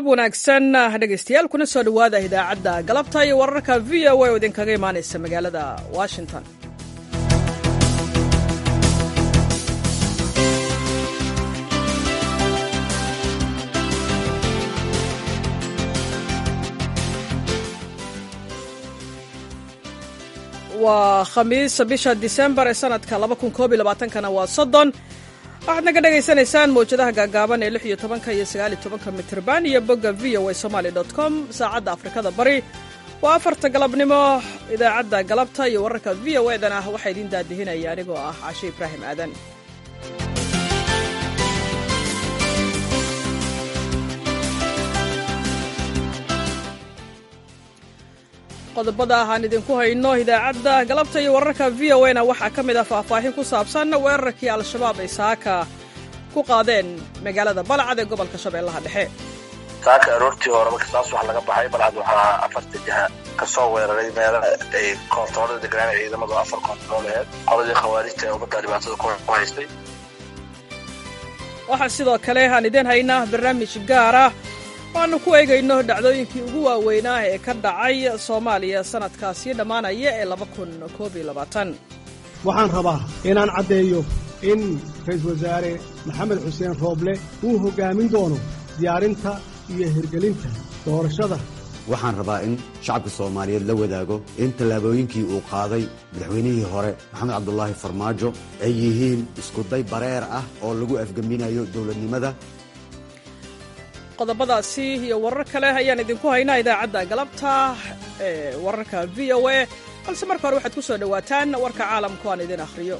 galab wanaagsan dhegaystayaal kuna soo dhowaada idaacadda galabta iyo wararka v o a oo idinkaga imaanaysa magaalada washington waa khamiis bisha disembar ee sanadka kana waa soddon waxaad naga dhagaysanaysaan mawjadaha gaagaaban ee lix iyo tobanka iyo sagaal iyo tobanka mitrban iyo bogga v o a somaali dot com saacadda afrikada bari waa afarta galabnimo idaacadda galabta iyo wararka v o edan ah waxaa idiin daadihinaya anigoo ah cashe ibraahim aadan qodobada ah aan idinku hayno idaacadda galabta iyo wararka v o na waxaa ka mid ah faahfaahin ku saabsan weerarkii al-shabaab ay saaka ku qaadeen magaalada balcad ee gobolka shabeellaha dhexe saaka aroortii hore marka saas wax laga baxay balcad waxaa afarta jiha ka soo weeraray meela ay koontaroolada deganaan ciidamadu afar koontarool aheyd qoladii khawaarijta ee ummadda dhibaatada ku haystay waxaa sidoo kale aan idiin haynaa barnaamij gaar ah waannu ku eegayno dhacdooyinkii ugu waaweynaa ee ka dhacay soomaaliya sannadkaasii dhammaanaya ee waxaan rabaa inaan caddeeyo in ra'iisul wasaare maxamed xuseen rooble uu hoggaamin doono diyaarinta iyo hirgelinta doorashada waxaan rabaa in shacabka soomaaliyeed la wadaago in tallaabooyinkii uu qaaday madaxweynihii hore maxamed cabdulaahi farmaajo ay yihiin iskuday bareer ah oo lagu afgeminayo dowladnimada qodobadaasi iyo warar kale ayaan idinku haynaa idaacadda galabta ee wararka v o a balse marka hore waxaad ku soo dhowaataan warka caalamku aan idin akhriyo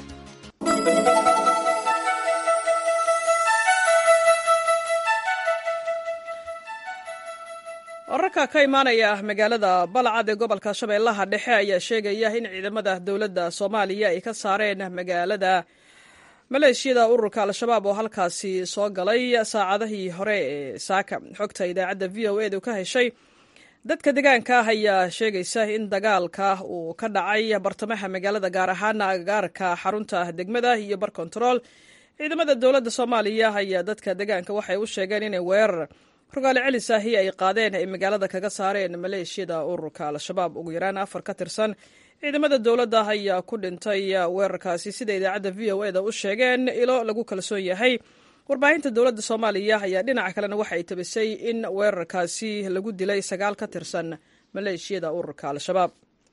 wararka ka imaanaya magaalada balcad ee gobolka shabeellaha dhexe ayaa sheegaya in ciidamada dowladda soomaaliya ay ka saareen magaalada maleeshiyada ururka al-shabaab oo halkaasi soo galay saacadihii hore ee saaka xogta idaacadda v o edu ka heshay dadka deegaanka ah ayaa sheegaysa in dagaalka uu ka dhacay bartamaha magaalada gaar ahaana agagaarka xarunta degmada iyo bar kontarool ciidamada dowladda soomaaliya ayaa dadka deegaanka waxay u sheegeen inay weerar rogaale celis ahi ay qaadeen ay magaalada kaga saareen maleeshiyada ururka al-shabaab ugu yaraan afar ka tirsan ciidamada dowladda ayaa ku dhintay weerarkaasi sida idaacadda v o eda u sheegeen ilo lagu kalsoon yahay warbaahinta dowladda soomaaliya ayaa dhinaca kalena waxay tabisay in weerarkaasi lagu dilay sagaal ka tirsan maleeshiyada ururka al-shabaab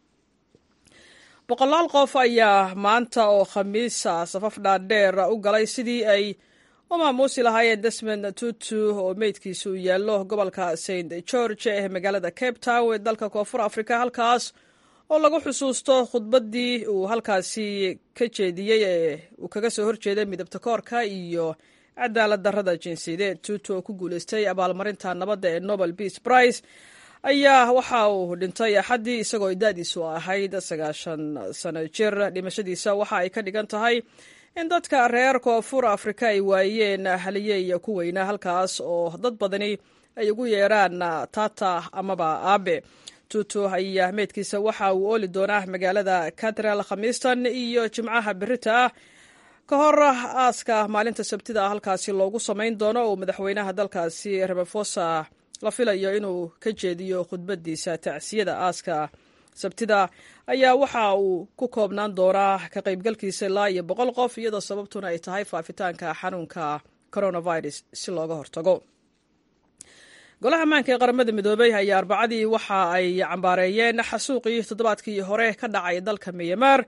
boqolaal qof ayaa maanta oo khamiisa safaf dhaadheer u galay sidii ay u maamuusi lahaayeen desmond tutu oo meydkiisu yaallo gobolka st george ee magaalada cape town ee dalka koonfur africa halkaas oo lagu xusuusto khudbaddii uu halkaasi ka jeediyey ee uu kaga soo horjeeday midabta koorka iyo cadaalad darrada jinsiyadeed tuutu oo ku guulaystay abaalmarinta nabadda ee nobel peace prize ayaa waxa uu dhintay axaddii isagoo da-diisu ahayd sagaashan sano jir dhimashadiisa waxa ay ka dhigan tahay in dadka reer koonfur afrika ay waayeen haliyey ku weynaa halkaas oo dad badani ay ugu yeeraan tata amaba aabe tutu ayaa meydkiisa waxa uu ooli doonaa magaalada katral khamiistan iyo jimcaha berita ah ka hor aaska maalinta sabtida halkaasi loogu samayn doono oo madaxweynaha dalkaasi ramafosa la filayo inuu ka jeediyo khudbadiisa tacsiyada aaska sabtida ayaa waxa uu ku koobnaan doonaa ka qaybgalkiisa ilaa iyo boqol qof iyadoo sababtuna ay tahay faafitaanka xanuunka coronavirus si looga hortago golaha ammaanka ee qaramada midoobey ayaa arbacadii waxa ay cambaareeyeen xasuuqii toddobaadkii hore ka dhacay dalka miyamaar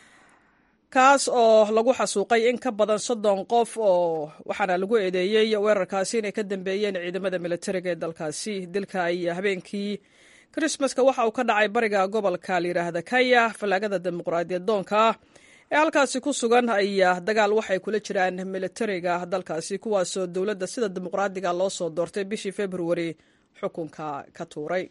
kaas oo lagu xasuuqay in ka badan soddon qof oo waxaana lagu eedeeyey weerarkaasi inay ka dambeeyeen ciidamada militariga ee dalkaasi dilka ay habeenkii krismaska waxa uu ka dhacay bariga gobolka layidhaahda kaya fallaagada dimuqraadiyad doonka ee halkaasi ku sugan ayaa dagaal waxay kula jiraan militariga dalkaasi kuwaasoo dowladda sida dimuqraadiga loo soo doortay bishii februari xukunka ka tuuray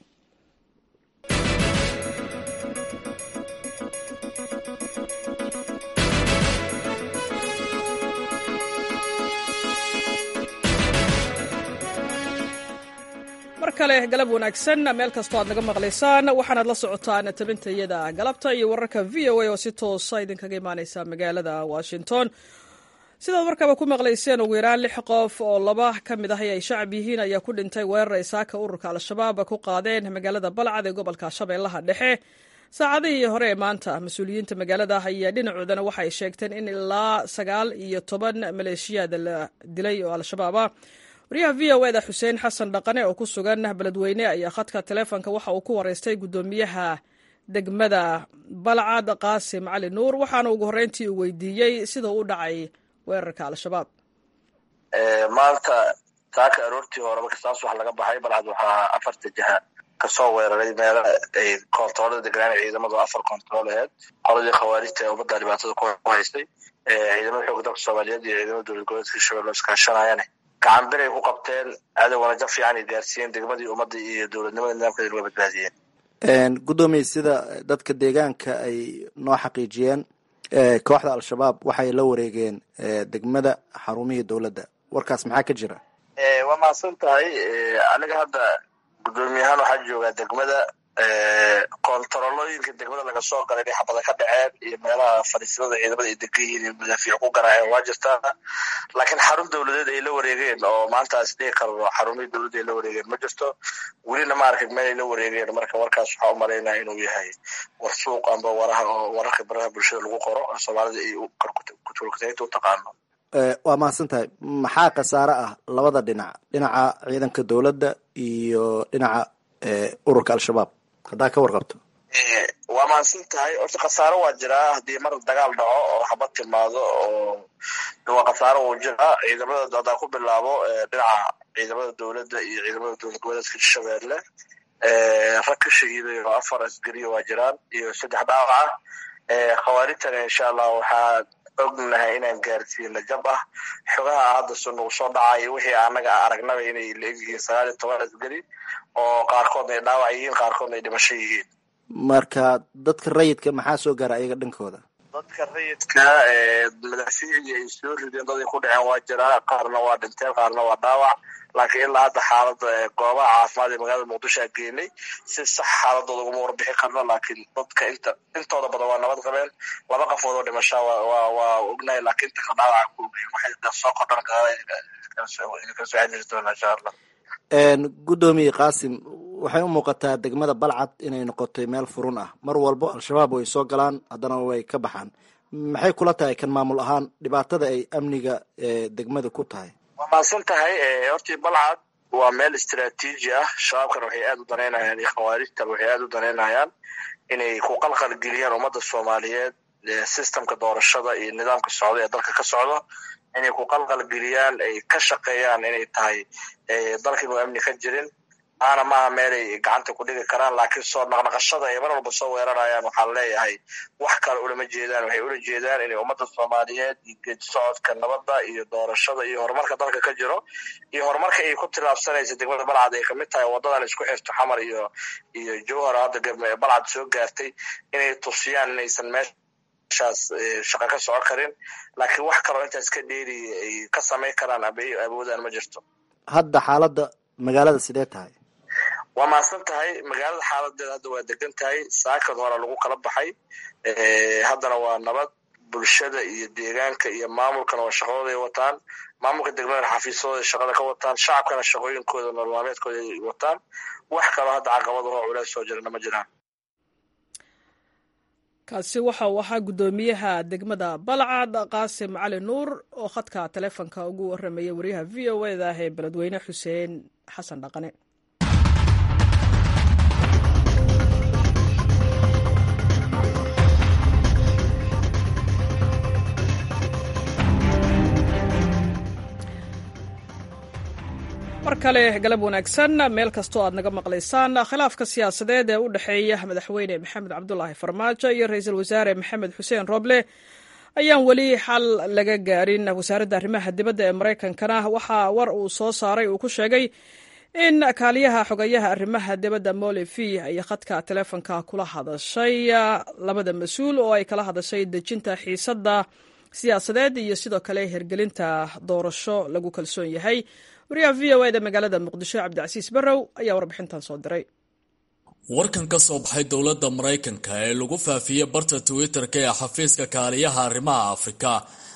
mar kale galab wanaagsan meel kastoo aad naga maqlaysaan waxaanaad la socotaan tabintayada galabta iyo wararka v o a oo si toosa idinkaga imaaneysa magaalada washington sidaad markaba ku maqlayseen ugu yaraan lix qof oo laba ka mid ahi ay shacab yihiin ayaa ku dhintay weerar ay saaka ururka al-shabaab ku qaadeen magaalada balcad ee gobolka shabeellaha dhexe saacadihii hore ee maanta mas-uuliyiinta magaalada ayaa dhinacoodana waxay sheegteen in ilaa sagaal iyo toban maleeshiyaad la dilay oo al-shabaab ah waryaha v o eda xuseen xasan dhaqane oo ku sugan beledweyne ayaa khadka taleefonka waxa uu ku wareystay guddoomiyaha degmada balcad qaasim cali nuur waxaana ugu horreyntii uu weydiiyey sida u dhacay weerarka al-shabaab maanta saaka aroortii hore marka saas wax laga baxay balcad waxaa afarta jiha kasoo weeraray meela ay koontaroolada deganaan ciidamadu afar koontarool aheyd qoladii khawaarijta ee ummadda dhibaatada ku haystay ciidamada xooga dalka soomaaliyeed iyo ciidamada dowlad goboleedka shabeelle iskaashanayane gacan bir ay ku qabteen cadowgana jab fiican ay gaarsiiyeen degmadii ummadda iyo dowladnimada nidaamkeeda laga badbaadiyeen guddoomiye sida dadka deegaanka ay noo xaqiijiyeen kooxda al-shabaab waxay la wareegeen degmada xarumihii dowladda warkaas maxaa ka jira waa mahadsan tahay aniga hadda guddoomiyahaan waxaa joogaa degmada koontarolooyinka degmada laga soo galay inay xabada ka dhaceen iyo meelaha fadhiisyada ciidamada ay degan yihiin iyo madaafiic ku garaaceen waa jirtaa laakiin xarun dowladeed ay la wareegeen oo maantaas dhihi karno xarumihii dowladda ay la wareegeen ma jirto welina ma arkin meel ay la wareegeen marka warkaas waxaa u malaynaya inuu yahay war suuq amba waraha oo wararka baraha bulshada lagu qoro soomaalida ay kutulkataynta u taqaano waa mahadsan tahay maxaa khasaare ah labada dhinac dhinaca ciidanka dowladda iyo dhinaca ururka al-shabaab haddaa ka warqabto waa mahadsan tahay horta khasaaro waa jiraa haddii mar dagaal dhaco oo xabad timaado oo waa khasaaro wuu jiraa ciidamada haddaan ku bilaabo dhinaca ciidamada dowladda iyo ciidamada dowlad goboleedka shabeelle rag ka shahiiday oo afar asgariya waa jiraan iyo saddex dhaawaca khawaarijtana insha allah waxaa ognahay inaan gaarsiina jab ah xogaha hadda nagu soo dhacay wixii anaga aragnaba inay la egyihiin sagaal iyo toban asgari oo qaarkoodna ay dhaawac yihiin qaarkoodna ay dhimasho yihiin marka dadka rayidka maxaa soo gaara ayaga dhankooda dadka rayidka madaafiicdii ay soo rideen dad ay ku dhaceen waa jiraa qaarna waa dhinteen qaarna waa dhaawac laakiin ilaa hadda xaalada goobaha caafimaad ee magaalada muqdisho a geenay si sax xaaladooda uguma warbixin karno laakiin dadka inta intooda badan waa nabad qabeen laba qafood oo dhimashaa waa waa ognahay laakiin inta ka dhaawaca ku ogeyn waxay soo kordhan kala soo xiriiri doonaa insha allah guddoomiye qaasim waxay u muuqataa degmada balcad inay noqotay meel furun ah mar walbo al-shabaab way soo galaan haddana way ka baxaan maxay kula tahay kan maamul ahaan dhibaatada ay amniga degmada ku tahay waa mahadsan tahay hortii balcad waa meel istraatiiji ah shabaabkana waxay aada u danaynayaan iyo khawaarijtaba waxay aada u danaynayaan inay ku qalqal geliyaan ummadda soomaaliyeed systemka doorashada iyo nidaamka socda ee dalka ka socdo inay ku qalqal geliyaan ay ka shaqeeyaan inay tahay dalka inuu amni ka jirin maana maaha meelay gacanta ku dhigi karaan laakiin soo naqnaqashada ay mar walba soo weerarayaan waxaan leeyahay wax kale ulama jeedaan waxay ula jeedaan inay ummadda soomaaliyeed iyo geedi socodka nabadda iyo doorashada iyo horumarka dalka ka jiro iyo horumarka ay ku tilaabsanaysa degmada balcad ay kamid tahay wadadan isku xirto xamar iyo iyo jowhar hadda balcad soo gaartay inay tusiyaan inaysan meeshaas shaqa ka soco karin laakiin wax kaloo intaas ka dheeri ay ka samayn karaan aba awoodaan ma jirto hadda xaaladda magaalada sidee tahay waa mahadsan tahay magaalada xaaladeeda hadda waa degan tahay saakad hore lagu kala baxay haddana waa nabad bulshada iyo deegaanka iyo maamulkana waa shaqadooda ay wataan maamulka degmada xafiisyadooda shaqada ka wataan shacabkana shaqooyinkooda nololmaameedkooda ay wataan wax kaloo hadda caqabadahoo culeys soo jirana ma jiraan kaasi waxa uu ahaa guddoomiyaha degmada balcad qaasim cali nuur oo khadka taleefonka ugu warramaya wariyaha v o eda ah ee beledweyne xuseen xasan dhaqane mar kale galab wanaagsan meel kastoo aad naga maqlaysaan khilaafka siyaasadeed ee u dhexeeya madaxweyne maxamed cabdulaahi farmaajo iyo ra-iisul wasaare maxamed xuseen roble ayaan weli xal laga gaarin wasaaradda arrimaha dibadda ee maraykankana waxaa war uu soo saaray uu ku sheegay in kaaliyaha xogayaha arrimaha dibadda molifi ay khadka taleefonka kula hadashay labada mas-uul oo ay kala hadashay dejinta xiisadda siyaasadeed iyo sidoo kale hergelinta doorasho lagu kalsoon yahay wariyaha v o eda magaalada muqdisho cabdicasiis barrow ayaa warbixintan soo diray warkan ka soo baxay dowladda maraykanka ee lagu faafiyey barta twitter-ka ee xafiiska kaaliyaha arrimaha afrika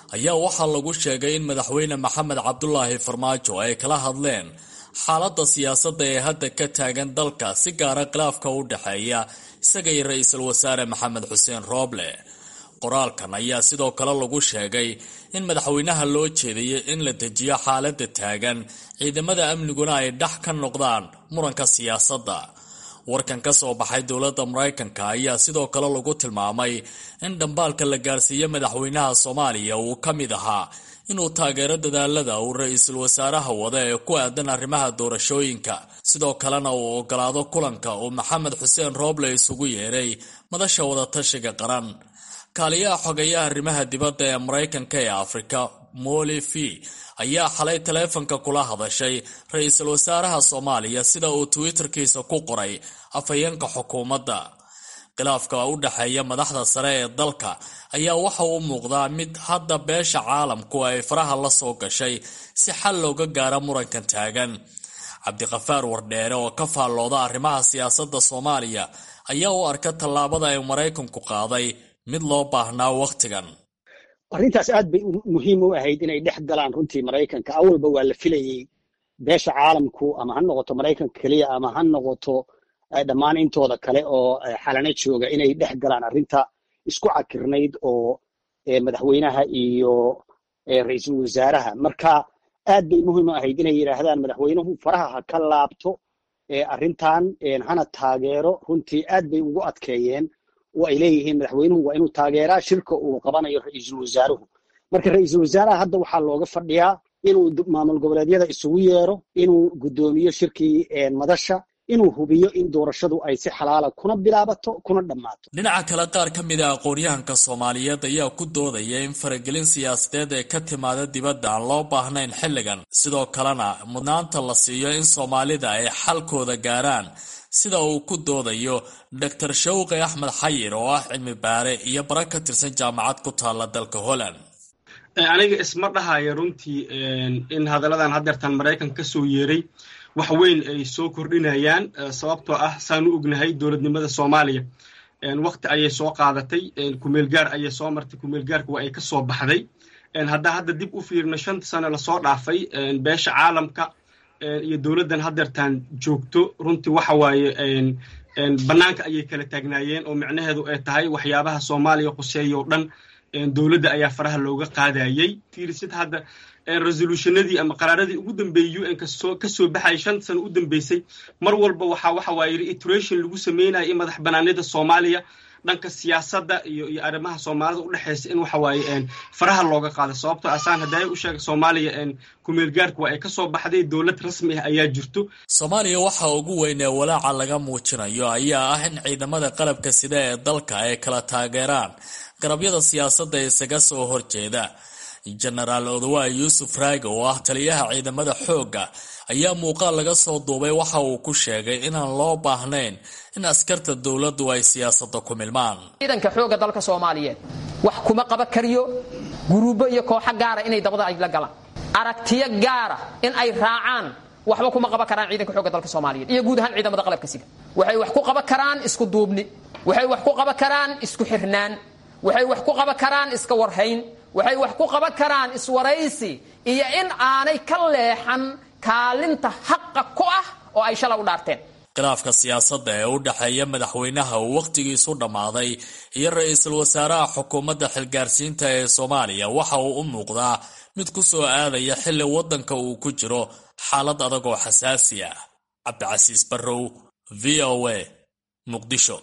ayaa waxaa lagu sheegay in madaxweyne maxamed cabdulaahi farmaajo ay kala hadleen xaaladda siyaasadda ee hadda ka taagan dalka si gaara khilaafka u dhexeeya isaga iyo ra-iisul wasaare maxamed xuseen rooble qoraalkan ayaa sidoo kale lagu sheegay in madaxweynaha loo jeediyey in la dejiyo xaaladda taagan ciidamada amniguna ay dhex ka noqdaan muranka siyaasadda warkan ka soo baxay dowladda maraykanka ayaa sidoo kale lagu tilmaamay in dhambaalka la gaarsiiye madaxweynaha soomaaliya uu ka mid ahaa inuu taageero dadaalada uu ra-iisul wasaaraha wada ee ku aadan arrimaha doorashooyinka sidoo kalena uu ogolaado kulanka uu maxamed xuseen rooble isugu yeeray madasha wadatashiga qaran kaaliyaha xogeeyaha arrimaha dibadda ee maraykanka ee afrika moli v ayaa xalay taleefanka kula hadashay ra-iisul wasaaraha soomaaliya sida uu twitterkiisa ku qoray afhayeenka xukuumadda khilaafka u dhexeeya madaxda sare ee dalka ayaa waxa uu muuqdaa mid hadda beesha caalamku ay faraha la soo gashay si xal looga gaara murankan taagan cabdiqafaar wardheere oo ka faallooda arrimaha siyaasadda soomaaliya ayaa u arka tallaabada ay maraykanku qaaday mid loo baahnaa wakhtigan arrintaas aad bay muhiim u ahayd inay dhex galaan runtii maraykanka awalba waa la filayey beesha caalamku ama ha noqoto maraykanka keliya ama ha noqoto dhammaan intooda kale oo xalana jooga inay dhex galaan arrinta isku cakirnayd oo madaxweynaha iyo ra-iisul wasaaraha marka aad bay muhiim u ahayd inay yidhaahdaan madaxweynuhu faraha ha ka laabto arrintan hana taageero runtii aad bay ugu adkeeyeen oo ay leeyihiin madaxweynuhu waa inuu taageeraa shirka uu qabanayo ra-iisul wasaaruhu marka ra-iisul wasaaraha hadda waxaa looga fadhiyaa inuu maamul goboleedyada isugu yeero inuu guddoomiyo shirkii madasha inuu hubiyo in doorashadu ay si xalaala kuna bilaabato kuna dhammaato dhinaca kale qaar ka mid a aqoonyahanka soomaaliyeed ayaa ku doodaya in faragelin siyaasadeed ee ka timaada dibadda aan loo baahnayn xilligan sidoo kalena mudnaanta la siiyo in soomaalida ay xalkooda gaaraan sida uu ku doodayo doctor shawqi axmed xayir oo ah cilmi baare iyo bara ka tirsan jaamacad ku taalla dalka holland aniga isma dhahaya runtii in hadalladan hadeertan maraykan ka soo yeeray wax weyn ay soo kordhinayaan sababtoo ah saanu ognahay dowladnimada soomaaliya wakti ayay soo qaadatay kumeelgaar ayay soo martay kumeelgaarka waa ay ka soo baxday haddaa hadda dib u fiirno shanta sano lasoo dhaafay beesha caalamka iyo dowladdan hadeertaan joogto runtii waxa waaye bannaanka ayay kala taagnaayeen oo micnaheedu ay tahay waxyaabaha soomaaliya quseeya oo dhan dowladda ayaa faraha looga qaadayey fiirisid hadda resolutionadii ama qaraaradii ugu dambeeyey un kasoo kasoo baxayay shan sano u dambeysay mar walba waxaa waxa waaye reiteration lagu sameynaya in madax banaanida soomaaliya dhanka siyaasadda iyo iyo arrimaha soomaalida u dhexeysa in waxa waaye faraha looga qaado sababtoo asaan haddaaya u sheega soomaaliya kumeelgaarka waa ay ka soo baxday dowlad rasmi ah ayaa jirto soomaaliya waxa ugu weyn ee walaaca laga muujinayo ayaa ah in ciidamada qalabka sida ee dalka ay kala taageeraan garabyada siyaasadda isaga soo horjeeda jenaraal odawaay yuusuf raage oo ah taliyaha ciidamada xoogga ayaa muuqaal laga soo duubay waxa uu ku sheegay inaan loo baahnayn in askarta dowladdu ay siyaasadda ku milmaan ciidanka xoogga dalka soomaaliyeed wax kuma qaban kariyo guruubo iyo kooxo gaara inay dabada ay la galaan aragtiyo gaara in ay raacaan waxba kuma qaban karaan ciidanka xoogga dalka soomaaliyeed iyo guud ahaan ciidamada qalabka siga waxay wax ku qaban karaan isku duubni waxay wax ku qaban karaan isku xirnaan waxay wax ku qaban karaan iska warhayn waxay wax ku qaban karaan iswaraysi iyo in aanay ka leexan kaalinta xaqa ku ah oo ay shala u dhaarteen khilaafka siyaasadda ee u dhexeeya madaxweynaha uu wakhtigiisu dhammaaday iyo ra-iisul wasaaraha xukuumadda xilgaarsiinta ee soomaaliya waxa uu u muuqdaa mid ku soo aadaya xilli waddanka uu ku jiro xaalad adag oo xasaasi ah cabdicasiis barrow v o a muqdisho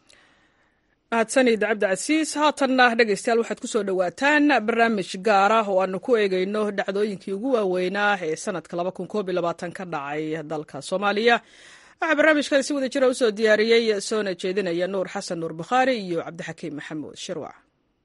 mahadsanid cabdicasiis haatanna dhegaystayaal waxaad ku soo dhowaataan barnaamij gaar ah oo aanu ku eegayno dhacdooyinkii ugu waaweynaa ee sanadka ka dhacay dalka soomaaliya waxaa barnaamijkan si wada jira usoo diyaariyey soona jeedinaya nuur xasan nuur bukhaari iyo cabdixakiim maxamuud shirwac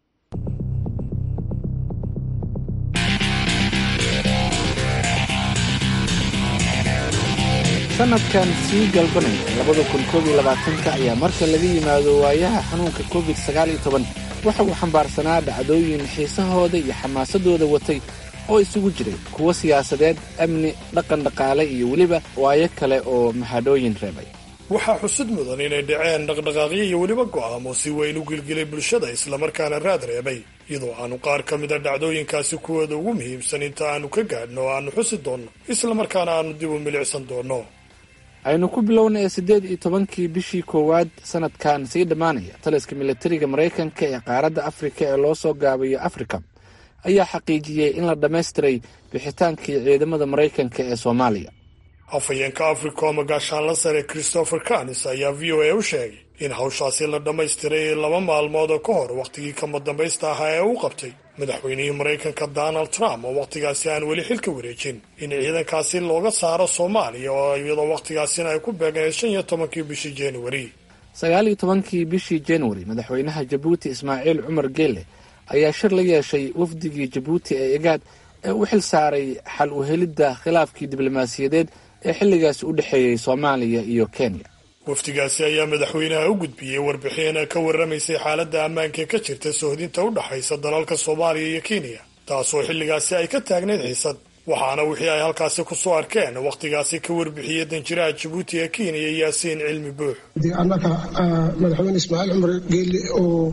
sanadkan sii galbanaya labada kun koob iyo labaatanka ayaa marka laga yimaado waayaha xanuunka covid sagaal iyo toban waxa uu xambaarsanaa dhacdooyin xiisahooda iyo xamaasadooda watay oo isugu jiray kuwo siyaasadeed amni dhaqan dhaqaale iyo weliba waayo kale oo mahadhooyin reebay waxaa xusud mudan inay dhaceen dhaqdhaqaaqyo iyo weliba go'aamo si weyn u gilgilay bulshada islamarkaana raad reebay iyadoo aanu qaar ka mida dhacdooyinkaasi kuwooda ugu muhiimsan inta aanu ka gaadhno o aanu xusi doonno islamarkaana aanu dib u milicsan doonno aynu ku bilownay siddeed iyo tobankii bishii koowaad sanadkan sii dhammaanaya taliska militariga maraykanka ee qaaradda afrika ee loo soo gaabayo afrika ayaa xaqiijiyey in la dhammaystiray bixitaankii ciidamada maraykanka ee soomaaliya afhayeenka africom gaashaanla sare christopher canis ayaa v o a u sheegay in hawshaasi la dhammaystiray laba maalmood oo ka hor wakhtigii kama dambaysta ahaa ee uu qabtay madaxweynihii maraykanka donald trump oo wakhtigaasi aan weli xilka wareejin in ciidankaasi looga saaro soomaaliya oo iyadoo wakhtigaasina ay ku beegnayd shan iyo tobankii bishii januari sagaal iyo tobankii bishii januari madaxweynaha jabuuti ismaaciil cumar geele ayaa shir la yeeshay wafdigii jabuuti ee egaad ee u xil saaray xal u helidda khilaafkii diblomaasiyadeed ee xilligaasi u dhexeeyey soomaaliya iyo kenya wafdigaasi ayaa madaxweynaha u gudbiyey warbixin ka warramaysay xaaladda ammaanka ka jirta sohdinta u dhaxaysa dalalka soomaaliya iyo kenya taasoo xilligaasi ay ka taagnayd xiisad waxaana wixii ay halkaasi kusoo arkeen wakhtigaasi ka warbixiyey danjiraha jabuuti ee kenya yaasiin cilmi buux annaga madaxweyne ismaaciil cumar geelle oo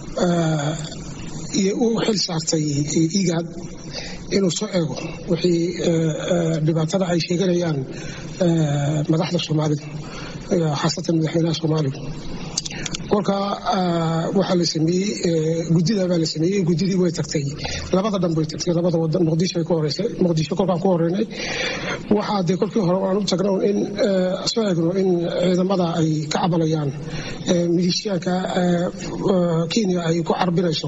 u xil saartay igaad inuu soo eego wixii dhibaatada ay sheeganayaan madaxda soomaalida khaasatan madaxweynaha soomaaliya kolka waxaa la sameeyey guddida baa la sameeyey guddidii way tagtay labada dhan bay tagtay labada wadan muqdisho ay ku horeysay muqdisho kolkaan ku horeynay waxaa dee kolkii hore aan u tagno in soo eegno in ciidamada ay ka cabanayaan milishiyaanka kenya ay ku carbinayso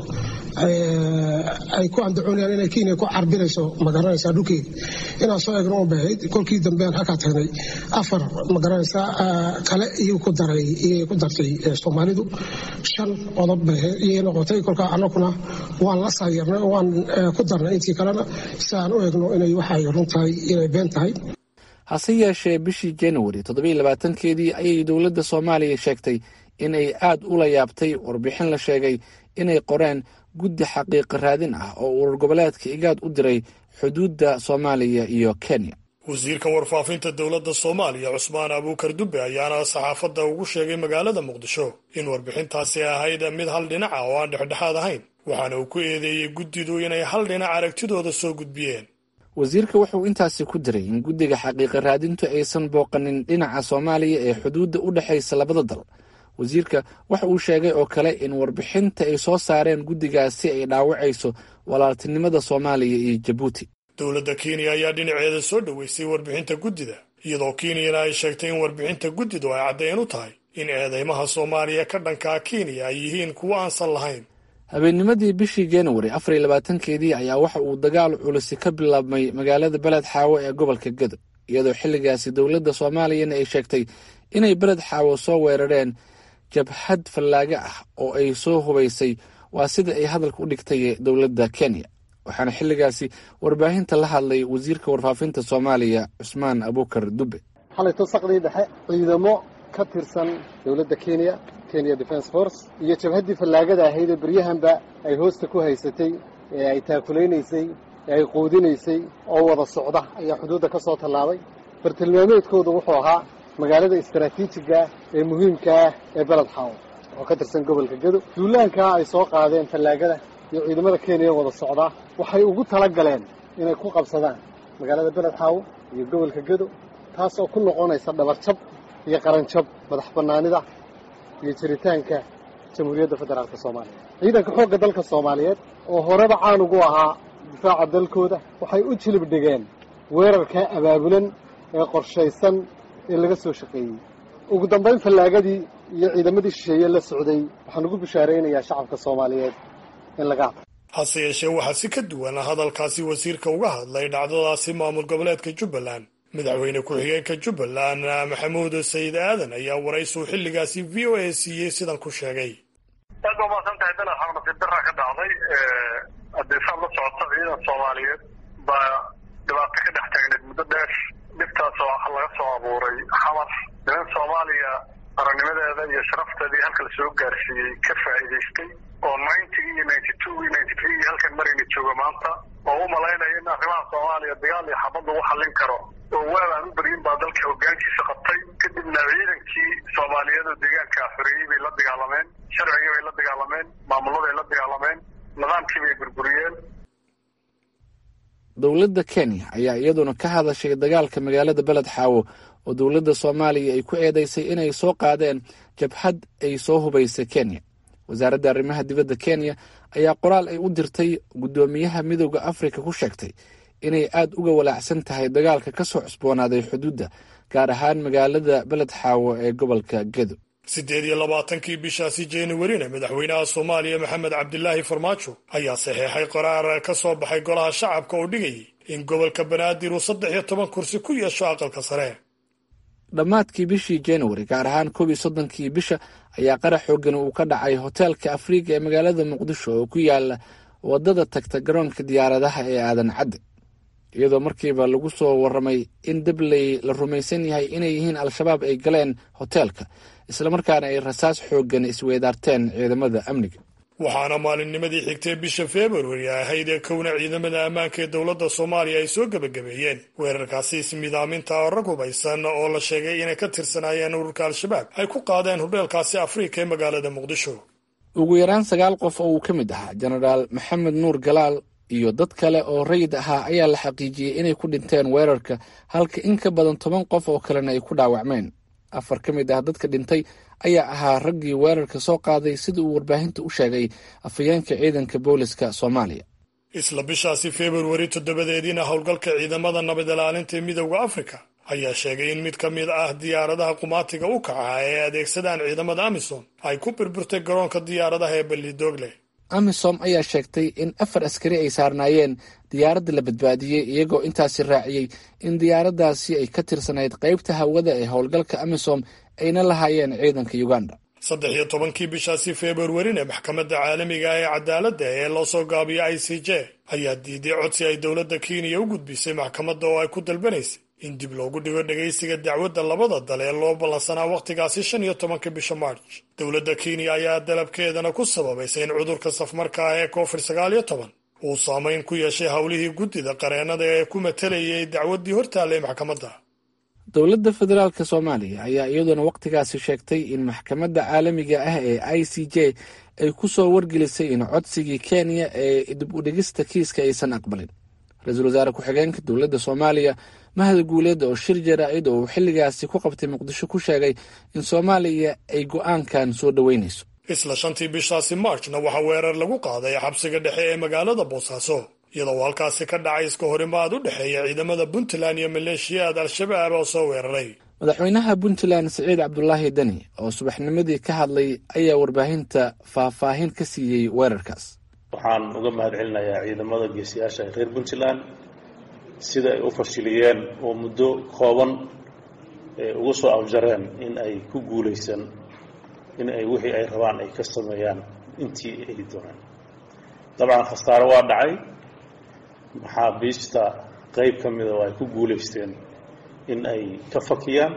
ay ku andacoonayaan inay kenya ku carbinayso magaranaysaa dhulkeeda inaan soo eegno un bahayd kolkii dambean halkaa tagnay afar magaranaysaa kale iyuu ku daray iyay ku dartay soomaalidu shan qodob iyay noqotay kolkaa annaguna waan la saayarnay oo waan ku darnay intii kalena si aan u eegno inay waxay run tahay inay been tahay hase yeeshee bishii januari toddobiyo labaatankeedii ayay dowladda soomaaliya sheegtay inay aad ula yaabtay warbixin la sheegay inay qoreen guddi xaqiiqa raadin ah oo urur goboleedka igaad u diray xuduudda soomaaliya iyo kenya wasiirka warfaafinta dowladda soomaaliya cusmaan abuukar dubbe ayaana saxaafadda ugu sheegay magaalada muqdisho in warbixintaasi ahayd mid hal dhinaca oo aan dhexdhexaad ahayn waxaana uu ku eedeeyey guddidu inay hal dhinac aragtidooda soo gudbiyeen wasiirka wuxuu intaasi ku diray in guddiga xaqiiqa raadintu aysan booqanin dhinaca soomaaliya ee xuduudda u dhexaysa labada dal wasiirka waxa uu sheegay oo kale in warbixinta ay soo saareen guddigaasi ay dhaawacayso walaaltinimada soomaaliya iyo jabuuti dowladda kenya ayaa dhinaceeda soo dhoweysay warbixinta guddida iyadoo kenyana ay sheegtay in warbixinta guddidu ay caddeyn u tahay in eedeymaha soomaaliya ka dhankaa kenya ay yihiin kuwo aansan lahayn habeennimadii bishii januari afar iyo labaatankeedii ayaa waxa uu dagaal culisi ka bilaabmay magaalada beled xaawo ee gobolka gedo iyadoo xilligaasi dowladda soomaaliyana ay sheegtay inay beled xaawo soo weerareen jabhad fallaaga ah oo ay soo hubaysay waa sida ay hadalka u dhigtay dowladda kenya waxaana xilligaasi warbaahinta la hadlay wasiirka warfaafinta soomaaliya cusmaan abuukar dubbe xalayto saqdii dhexe ciidamo ka tirsan dowladda kenya kenya defence force iyo jabhaddii fallaagada ahayd ee beryahanba ay hoosta ku haysatay ee ay taakulaynaysay ee ay quudinaysay oo wada socda ayaa xuduudda ka soo tallaabay bartilmaameedkoodu wuxuu ahaa magaalada istaraatiijiga ee muhiimka ah ee beled xaawo oo ka tirsan gobolka gedo duulaankaa ay soo qaadeen fallaagada iyo ciidamada kenya wada socdaa waxay ugu tala galeen inay ku qabsadaan magaalada beled xaawo iyo gobolka gedo taas oo ku noqonaysa dhabarjab iyo qaranjab madax bannaanida iyo jiritaanka jamhuuriyadda federaalka soomaaliya ciidanka xoogga dalka soomaaliyeed oo horeba caan ugu ahaa difaaca dalkooda waxay u jilib dhigeen weerarkaa abaabulan ee qorshaysan ee laga soo shaqeeyey ugu dambayn fallaagadii iyo ciidamadii shisheeye la socday waxaan ugu bishaaraynayaa shacabka soomaaliyeed in laga hadlo hase yeeshee waxaa si ka duwan hadalkaasi wasiirka uga hadlay dhacdadaasi maamul goboleedka jubbaland madaxweyne ku-xigeenka jubbaland maxamuud sayid aadan ayaa waraysuu xilligaasi v o a siiyey sidan ku sheegay aad ba umaasan tahay dal axmed nasiib daraa ka dhacday haddii saad la socota ciidan soomaaliyeed baa dhibaato ka dhex taagneed muddo dheer dhibtaas oo laga soo abuuray xamar niman soomaaliya qarannimadeeda iyo sharafteedii halka la soo gaarsiiyey ka faa'iidaystay oo ninety iyo ninety two iyo ninety three iyo halkan marayna jooga maanta oo u malaynaya in arrimaha soomaaliya dagaal iyo xabad lagu xallin karo oo waal aan u beryin baa dalka hoggaankiisa qabtay kadibna ciidankii soomaaliyeed oo deegaanka xoreeyey bay la dagaalameen sharcigii bay la dagaalameen maamuladay la dagaalameen nidaamkii bay burburiyeen dowladda kenya ayaa iyaduna ka hadashay dagaalka magaalada beled xaawo oo dowladda soomaaliya ay ku eedeysay inay soo qaadeen jabhad ay soo hubaysay kenya wasaaradda arrimaha dibadda kenya ayaa qoraal ay u dirtay guddoomiyaha midooda afrika ku sheegtay inay aad uga walaacsan tahay dagaalka ka soo cusboonaaday xuduudda gaar ahaan magaalada beled xaawo ee gobolka gedo siddeed iyo labaatankii bishaasi januarina madaxweynaha soomaaliya maxamed cabdilaahi farmaajo ayaa saxeexay qoraar ka soo baxay golaha shacabka oo dhigayay in gobolka banaadir uu saddex iyo toban kursi ku yeesho aqalka sare dhammaadkii bishii januari gaar ahaan koob iyo soddonkii bisha ayaa qarax xoogan uu ka dhacay hoteelka afriiga ee magaalada muqdisho oo ku yaala wadada tagta garoonka diyaaradaha ee aadan cadde iyadoo markiiba lagu soo warramay in dabley la rumaysan yahay inay yihiin al-shabaab ay galeen hoteelka islamarkaana ay rasaas xooggan isweydaarteen ciidamada amniga waxaana maalinnimadii xigtay bisha februari ahayd ee kowna ciidamada ammaanka ee dowladda soomaaliya ay soo gebagabeeyeen weerarkaasi ismidaaminta oo rag hubaysan oo la sheegay inay ka tirsanaayeen ururka al-shabaab ay ku qaadeen hudheelkaasi afrika ee magaalada muqdisho ugu yaraan sagaal qof oo uu ka mid ahaa jenaraal maxamed nuur galaal iyo dad kale oo rayid ahaa ayaa la xaqiijiyey inay ku dhinteen weerarka halka in ka badan toban qof oo kalena ay ku dhaawacmeen afar ka mid ah dadka dhintay ayaa ahaa raggii weerarka soo qaaday sida uu warbaahinta u sheegay afhayeenka ciidanka booliska soomaaliya isla bishaasi februari toddobadeediina howlgalka ciidamada nabad ilaalinta ee midowda afrika ayaa sheegay in mid ka mid ah diyaaradaha qumaatiga u kaca ee adeegsadaan ciidamada amisom ay ku burburtay garoonka diyaaradaha ee ballidogle amisom ayaa sheegtay in afar askari ay saarnaayeen diyaaradda la badbaadiyey iyagoo intaasi raaciyey in diyaaraddaasi ay ka tirsanayd qaybta hawada ee howlgalka amisom ayna lahaayeen ciidanka uganda saddex iyo tobankii bishaasi februarina maxkamadda caalamiga ee cadaaladda ee loo soo gaabiyo i c j ayaa diiday codsi ay dowladda kenya u gudbisay maxkamadda oo ay ku dalbanaysay in dib loogu dhigo dhegaysiga dacwadda labada dal ee loo ballansanaa wakhtigaasi shan iyo tobanka bisha march dowladda kenya ayaa dalabkeedana ku sababaysay in cudurka safmarka ah ee covid sagaal iyo toban uu saamayn ku yeeshay howlihii guddida qareennada ee ku matalayay dacwaddii hortaallay maxkamadda dowladda federaalk soomaaliya ayaa iyaduna wakhtigaasi sheegtay in maxkamadda caalamiga ah ee i c j ay ku soo wargelisay in codsigii kenya ee dib u dhigista kiiska aysan aqbalin ra-iisul wasaare ku-xigeenka dowladda soomaaliya mahad guuleed oo shir jaraa'id oo uu xilligaasi ku qabtay muqdisho ku sheegay in soomaaliya ay go'aankan soo dhoweynayso isla shantii bishaasi marchna waxaa weerar lagu qaaday xabsiga dhexe ee magaalada boosaaso iyadoo halkaasi ka dhacay iska horimaad u dhexeeya ciidamada puntland iyo maleeshiyaad al-shabaab oo soo weeraray madaxweynaha puntland siciid cabdulaahi deni oo subaxnimadii ka hadlay ayaa warbaahinta faahfaahin ka siiyey weerarkaas waxaan uga mahad celinayaa ciidamada geesiyaasha ee reer puntland sida ay u fashiliyeen oo muddo kooban uga soo afjareen in ay ku guulaysan in ay wixii ay rabaan ay ka sameeyaan intii ay doonaan dabcan khasaaro waa dhacay maxaabiista qeyb ka mida oo ay ku guulaysteen in ay ka fakiyaan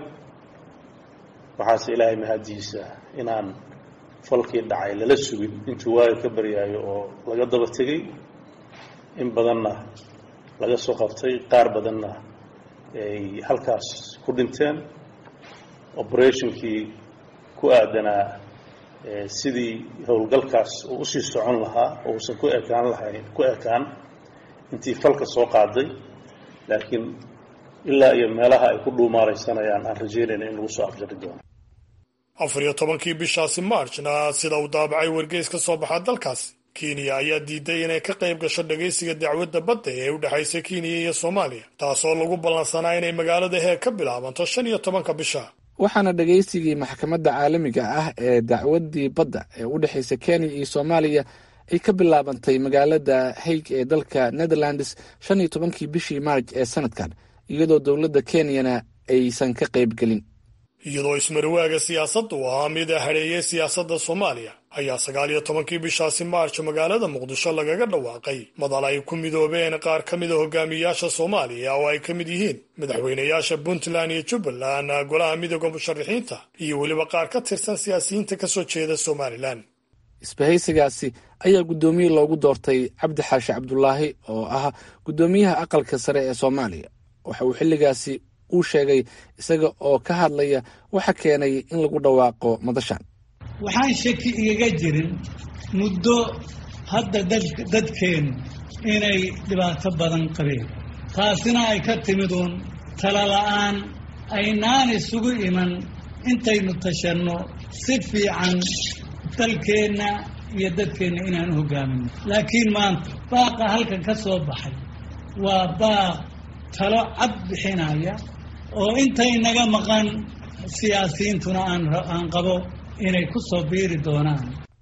waxaase ilaahay mahadiisa inaan falkii dhacay lala sugin intuu waaga ka baryaayo oo laga daba tegay in badanna laga soo qabtay qaar badanna ay halkaas ku dhinteen operationkii ku aadanaa sidii howlgalkaas uu usii socon lahaa oo uusan ku ekaan lahayn ku ekaan intii falka soo qaaday laakiin ilaa iyo meelaha ay ku dhuumaalaysanayaan aan rajeynayna in lagu soo afjari doono afar iyo tobankii bishaasi marchna sida uu daabacay wargeys ka soo baxa dalkaasi kenya ayaa diiday inay ka qayb gasho dhagaysiga dacwadda badda ee u dhexaysa kenya iyo soomaaliya taasoo lagu ballansanaa inay magaalada heeg ka bilaabanto shan iyo tobanka bisha waxaana dhagaysigii maxkamadda caalamiga ah ee dacwaddii badda ee u dhexaysa kenya iyo soomaaliya ay ka bilaabantay magaalada haig ee dalka netherlands shan iyo tobankii bishii maarj ee sanadkan iyadoo dowladda kenyana aysan ka qayb gelin iyadoo ismarwaaga siyaasadda u ahaa mid hadheeyey siyaasadda soomaaliya ayaa sagaal iyo tobankii bishaasi maarch magaalada muqdisho lagaga dhawaaqay madal ay ku midoobeen qaar ka mida hogaamiyayaasha soomaaliya oo ay ka mid yihiin madaxweynayaasha puntland iyo jubbaland golaha midooda musharaxiinta iyo weliba qaar ka tirsan siyaasiyiinta ka soo jeeda somalilan isbahaysigaasi ayaa guddoomiye loogu doortay cabdi xaashi cabdulaahi oo ah guddoomiyaha aqalka sare ee soomaaliya waxa uu xilligaasi uu sheegay isaga oo ka hadlaya waxa keenay in lagu dhawaaqo madashan waxaan shaki igaga jirin muddo hadda dadkeennu inay dhibaato badan qabeen taasina ay ka timid uun talala'aan aynaan isugu iman intaynu tashanno si fiican dalkeenna iyo dadkeenna inaan u hoggaaminno laakiin maanta baaqa halkan ka soo baxay waa baaq talo cad bixinaya oo intay naga maqan siyaasiyiintuna aan qabo inay ku soo biiri doonaan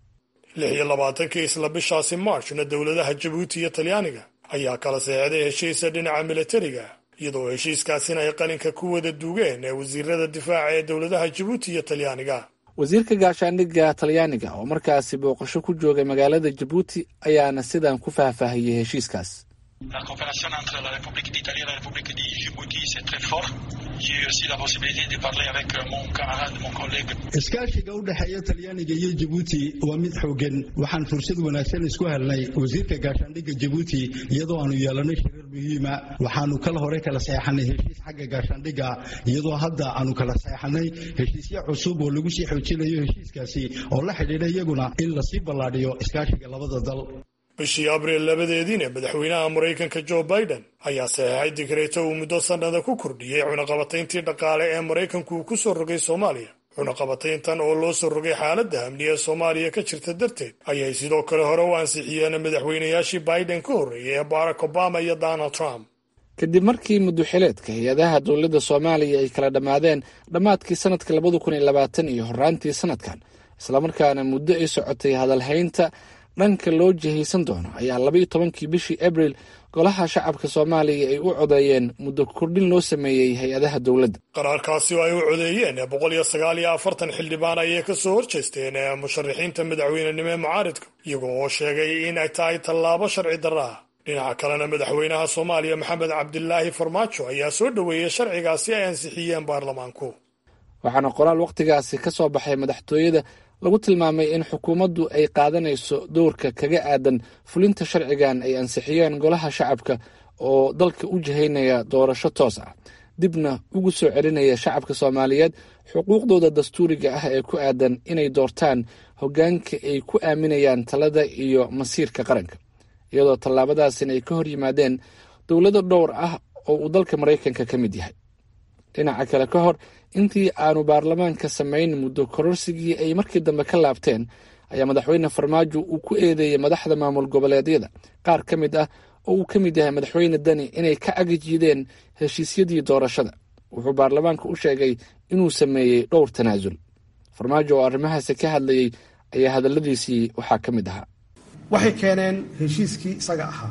lix iyo labaatankii isla bishaasi marchna dowladaha jabuuti iyo talyaaniga ayaa kala seexday heshiisa dhinaca milatariga iyadoo heshiiskaasina ay qalinka ku wada duugeen ee wasiirada difaaca ee dowladaha jabuuti iyo talyaaniga wasiirka gaashaandhigga talyaaniga oo markaasi booqasho ku joogay magaalada jabuuti ayaana sidan ku faahfaahiyey heshiiskaas La coopération entre la République d'Italie et la République de Djibouti, c'est très fort. J'ai eu aussi la possibilité de parler avec mon camarade, mon collègue. iskaashiga u dhexeeya talyaaniga iyo jabuuti waa mid xoogan waxaan fursad wanaagsan isku helnay wasiirka gaashaandhigga jabuuti iyadoo aanu yeelanay shirar muhiima waxaanu kala hore kala seexanay heshiis xagga gaashaandhigga iyadoo hadda aanu kala seexanay heshiisyo cusub oo lagu sii xoojinayo heshiiskaasi oo la xidhiidha iyaguna in lasii ballaadhiyo iskaashiga labada dal bishii abriil labadeediina madaxweynaha maraykanka joe biden ayaa saxeexay digreeto uu muddo sannada ku kordhiyey cunaqabatayntii dhaqaale ee maraykanku uu ku soo rogay soomaaliya cunaqabatayntan oo loo soo rogay xaaladda amni ee soomaaliya ka jirta darteed ayay sidoo kale hore u ansixiyeen madaxweynayaashii biden ka horreeyay ee barack obama iyo donald trump kadib markii mudduxileedka hay-adaha dowladda soomaaliya ay kala dhammaadeen dhammaadkii sanadka labada kun iyo labaatan iyo horaantii sanadkan islamarkaana muddo ay socotay hadalhaynta dhanka loo jihaysan doono ayaa labaiyo tobankii bishii abril golaha shacabka soomaaliya ay u codeeyeen muddo kordhin loo sameeyey hay-adaha dowladda qaraarkaasi oo ay u codeeyeen boqol iyo sagaal iyo afartan xildhibaan ayay ka soo horjeesteen musharaxiinta madaxweynenimo ee mucaaridka iyagoo oo sheegay in ay tahay tallaabo sharci darro ah dhinaca kalena madaxweynaha soomaaliya maxamed cabdilaahi farmaajo ayaa soo dhoweeyey sharcigaasi ay ansixiyeen baarlamaanku waxaana qoraal wakhtigaasi ka soo baxay madaxtooyada lagu tilmaamay in xukuumaddu ay qaadanayso dowrka kaga aadan fulinta sharcigan ay ansixiyeen golaha shacabka oo dalka u jihaynaya doorasho toos ah dibna ugu soo celinaya shacabka soomaaliyeed xuquuqdooda dastuuriga ah ee ku aadan inay doortaan hoggaanka ay ku aaminayaan talada iyo masiirka qaranka iyadoo tallaabadaasina ay ka hor yimaadeen dowlado dhowr ah oo uu dalka maraykanka ka mid yahay dhinaca kale ka hor intii aanu baarlamaanka samayn muddo kororsigii ay markii dambe ka laabteen ayaa madaxweyne farmaajo uu ku eedeeyey madaxda maamul goboleedyada qaar ka mid ah oo uu ka mid yahay madaxweyne dani inay ka agajiideen heshiisyadii doorashada wuxuu baarlamaanka u sheegay inuu sameeyey dhowr tanaasul farmaajo oo arrimahaasi ka hadlayey ayaa hadalladiisii waxaa ka mid ahaa waxay keeneen heshiiskii isaga ahaa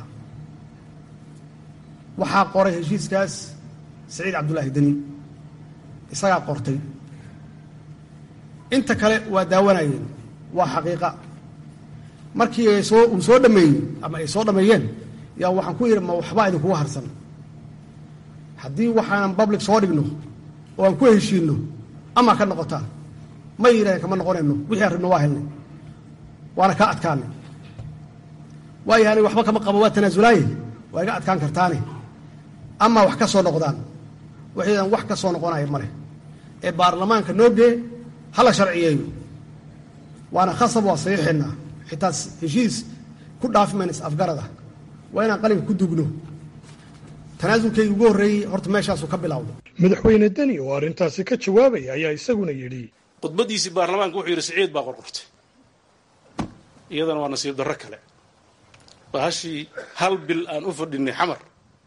waxaa qoray heshiiskaas saciid cabdulaahi deni isagaa qortay inta kale waa daawanayeen waa xaqiiqa markii ay soo uu soo dhameeyey ama ay soo dhameeyeen yaa waxaan ku yidhi ma waxbaa idinkuga harsan haddii waxaanan public soo dhigno oo aan ku heshiinno amaa ka noqotaan ma yidhahdeen kama noqonayno wixii aan rabno waa helnay waana kaa adkaanay waayo ani waxba kama qabo waa tanaasulaaye waa iga adkaan kartaane amaa wax ka soo noqdaan waxaydan wax ka soo noqonaya male ee baarlamaanka noo gee hala sharciyeeyo waana khasab waa saxiixeenaa xitaa heshiis ku dhaafi mayna is afgarada waa inaan qalinka ku dugno tanaasulkayga ugu horreeyey horta meeshaasuu ka bilowda madaxweyne deni oo arrintaasi ka jawaabaya ayaa isaguna yidhi khudbaddiisii baarlamaanka wuxuu yidhi siciid baa qorqortay iyadana waa nasiib darro kale bahashii hal bil aan u fadhinay xamar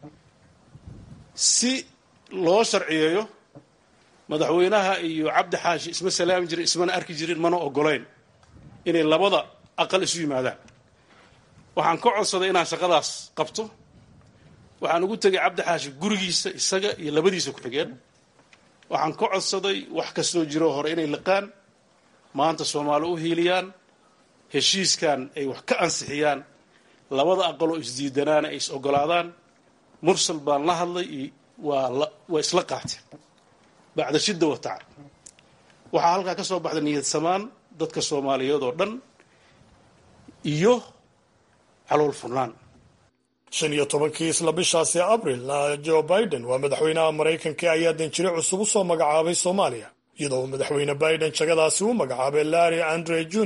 si loo sharciyeeyo madaxweynaha iyo cabdi xaashi isma salaami jirin ismana arki jirin mana ogolayn inay labada aqal isu yimaadaan waxaan ka codsaday inaan shaqadaas qabto waxaan ugu tegay cabdi xaashi gurigiisa isaga iyo labadiisa ku-xigeen waxaan ka codsaday wax kastoo jiro hore inay liqaan maanta soomaali u hiiliyaan heshiiskan ay wax ka ansixiyaan labada aqaloo isdiidanaana ay is ogolaadaan mursal baan la hadlay waa waa isla qaateen bacda shidda wa tacab waxaa halkaa ka soo baxday niyad samaan dadka soomaaliyeed oo dhan iyo calool furnaan shan iyo tobankii isla bishaasi abril joe biden waa madaxweynaha maraykanka ayaa danjire cusub u soo magacaabay soomaaliya iyadoo madaxweyne biden jagadaasi u magacaabay larry andre junior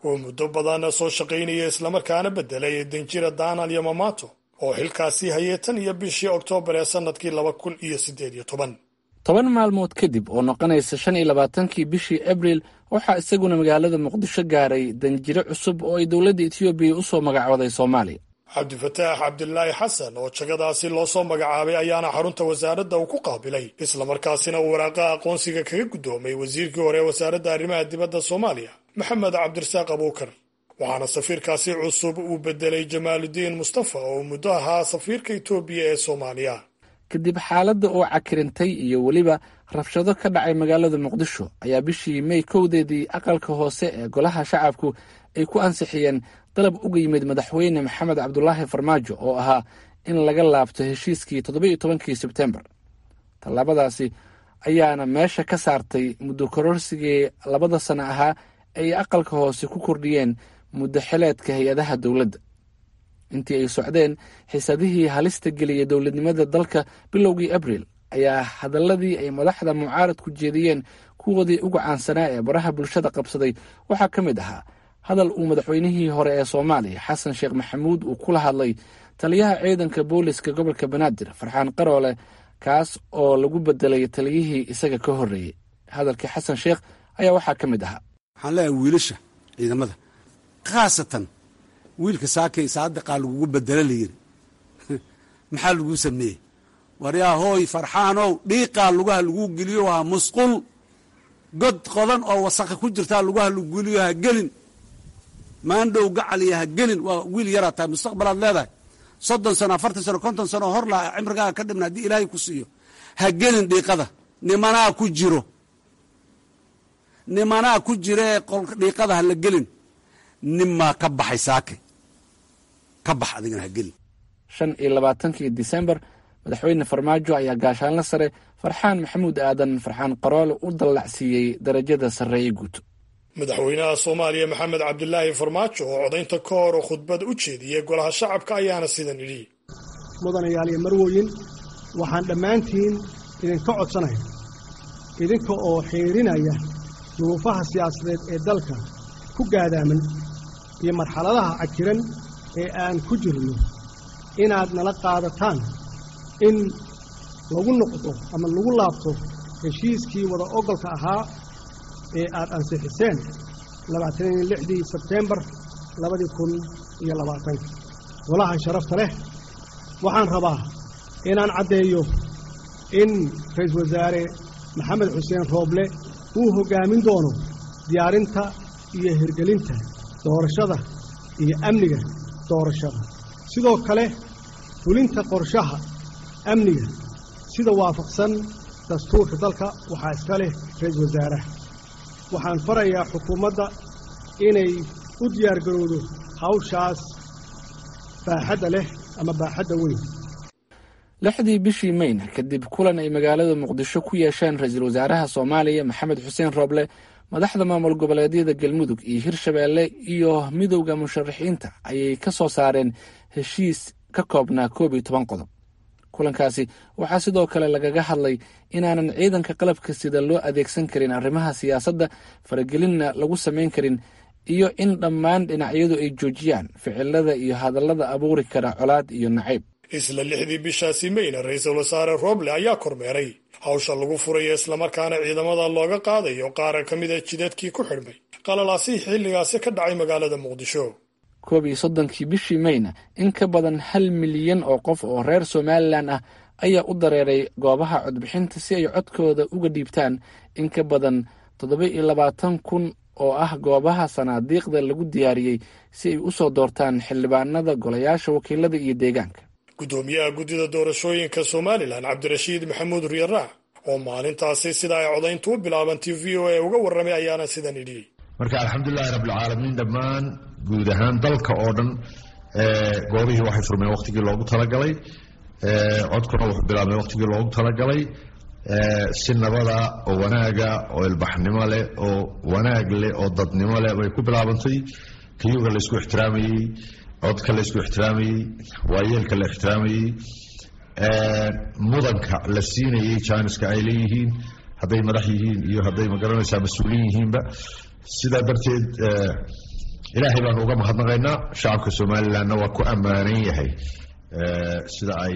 oo muddo badan soo shaqaynaya islamarkaana beddelay danjira daniel yamamato oo xilkaasi hayay tan iyo bishii oktoobar ee sannadkii laba kun iyo siddeed iyo toban toban maalmood kadib oo noqonaysa shan iyo labaatankii bishii abriil waxaa isaguna magaalada muqdisho gaaray danjiro cusub oo ay dowladda etoobiya u soo magacooday soomaaliya cabdifataax cabdilaahi xasan oo jagadaasi loo soo magacaabay ayaana xarunta wasaaradda uu ku qaabilay islamarkaasina uu waraaqaha aqoonsiga kaga guddoomay wasiirkii hore ee wasaaradda arrimaha dibadda soomaaliya maxamed cabdirasaaq abuukar waxaana safiirkaasi cusub uu bedelay jamaaludiin mustafa oo muddo ahaa safiirka etoobiya ee soomaaliya kadib xaaladda oo cakirintay iyo weliba rabshado ka dhacay magaalada muqdisho ayaa bishii mey kowdeedii aqalka hoose ee golaha shacabku ay ku ansixiyeen dalab uga yimid madaxweyne maxamed cabdulaahi farmaajo oo ahaa in laga laabto heshiiskii toddoba-iyo tobankii sebtembar tallaabadaasi ayaana meesha ka saartay muddo kororsigii labada sano ahaa ay aqalka hoose ku kordhiyeen muddo xileedka hay-adaha dowladda intii ay socdeen xiisadihii halista geliyay dowladnimada dalka bilowgii abriil ayaa hadaladii ay madaxda mucaaradku jeediyeen kuwoodii uga caansanaa ee baraha bulshada qabsaday waxaa ka mid ahaa hadal uu madaxweynihii hore ee soomaaliya xasan sheekh maxamuud uu kula hadlay taliyaha ciidanka booliska gobolka banaadir farxaan qaroole kaas oo lagu bedelay taliyihii isaga ka horreeyey hadalkii xasan sheekh ayaa waxaa ka mid ahaa waxaan leeyahay wiilasha ciidamada khaasatan wiilka saakay saadiqaa lagugu bedelo layidhi maxaa laguu sameeyey waryaa hooy farxaanow dhiiqaa lugaha laguu geliyo waa musqul god qodan oo wasakha ku jirtaa lugaha lagu geliyo ha gelin maandhow gacaliya ha gelin waa wiil yaraa tahay mustaqbalaad leedahay soddon sano afartan sano konton sano hor laa cimrigaaga ka dhibna haddii ilaahay ku siiyo ha gelin dhiiqada nimanaa ku jiro nimanaa ku jira ee dhiiqada ha la gelin ninmaa ka baxay saake ka bax adigana ha gelin shan iyo labaatankii disembar madaxweyne farmaajo ayaa gaashaanla sare farxaan maxamuud aadan farxaan qaroole u dallacsiiyey darajada sarreeye guuto madaxweynaha soomaaliya maxamed cabdilaahi farmaajo oo codaynta ka hor oo khudbad u jeediyey golaha shacabka ayaana sidan idhi mudanayaal iyo marwoyin waxaan dhammaantiin idinka codsanaya idinka oo xiirinaya duruufaha siyaasadeed ee dalka ku gaadaaman iyo marxaladaha cajiran ee aan ku jirno inaad nala qaadataan in lagu noqdo ama lagu laabto heshiiskii wada ogolka ahaa ee aad ansixiseen labaataniyo lixdii sebteembar labadii kun iyo labaatanka golaha sharafta leh waxaan rabaa inaan caddeeyo in ra-iisul wasaare maxamed xuseen rooble uu hoggaamin doono diyaarinta iyo hirgelinta doorashada iyo amniga doorashada sidoo kale fulinta qorshaha amniga sida waafaqsan dastuurka dalka waxaa iska leh ra-iisul wasaaraha waxaan farayaa xukuumadda inay u diyaargarowdo hawshaas baaxadda leh ama baaxadda weyn lixdii bishii mayna kadib kulan ay magaalada muqdisho ku yeesheen ra-iisul wasaaraha soomaaliya maxamed xuseen rooble madaxda maamul goboleedyada galmudug iyo hirshabeelle iyo midowda musharaxiinta ayay ka soo saareen heshiis ka koobnaa koob iyo toban qodob kulankaasi waxaa sidoo kale lagaga hadlay inaanan ciidanka qalabka sida loo adeegsan karin arrimaha siyaasadda faragelinna lagu samayn karin iyo in dhammaan dhinacyadu ay joojiyaan ficilada iyo hadallada abuuri kara colaad iyo nacayb isla lixdii bishaasi mayna ra-iisul wasaare rooble ayaa kormeeray hawsha lagu furayo islamarkaana ciidamada looga qaadayo qaara ka mida jidadkii ku xidhmay qalalaasihii xilligaasi ka dhacay magaalada muqdisho koob iyo soddonkii bishii mayna in ka badan hal milyan oo qof oo reer somalilan ah ayaa u dareeray goobaha codbixinta si ay codkooda uga dhiibtaan in ka badan toddoba iyo labaatan kun oo ah goobaha sanaadiiqda lagu diyaariyey si ay u soo doortaan xildhibaanada golayaasha wakiilada iyo deegaanka guddoomiyaha guddida doorashooyinka somalilan cabdirashiid maxamuud riyaraac oo maalintaasi sida ay codayntu u bilaabantay v o a uga warramay ayaana sidan idhi marka alxamdulilahi rabbilcaalamiin dhammaan guud ahaan dalka oo dhan goobihii waxay furmeen waqtigii loogu talagalay codkuna wuxuu bilaabmay waqtigii loogu talagalay si nabada oo wanaaga oo ilbaxnimo leh oo wanaag leh oo dadnimo leh bay ku bilaabantay kiyuga laysku ixtiraamayey codka laysku ixtiraamayey waayeelka la ixtiraamayey mudanka la siinayey jaaniska ay leeyihiin hadday madax yihiin iyo hadday magaranaysaa mas-uuliin yihiinba sidaa darteed ilaahay baanu uga mahadnaqaynaa shacabka somalilanna waa ku ammaanan yahay sida ay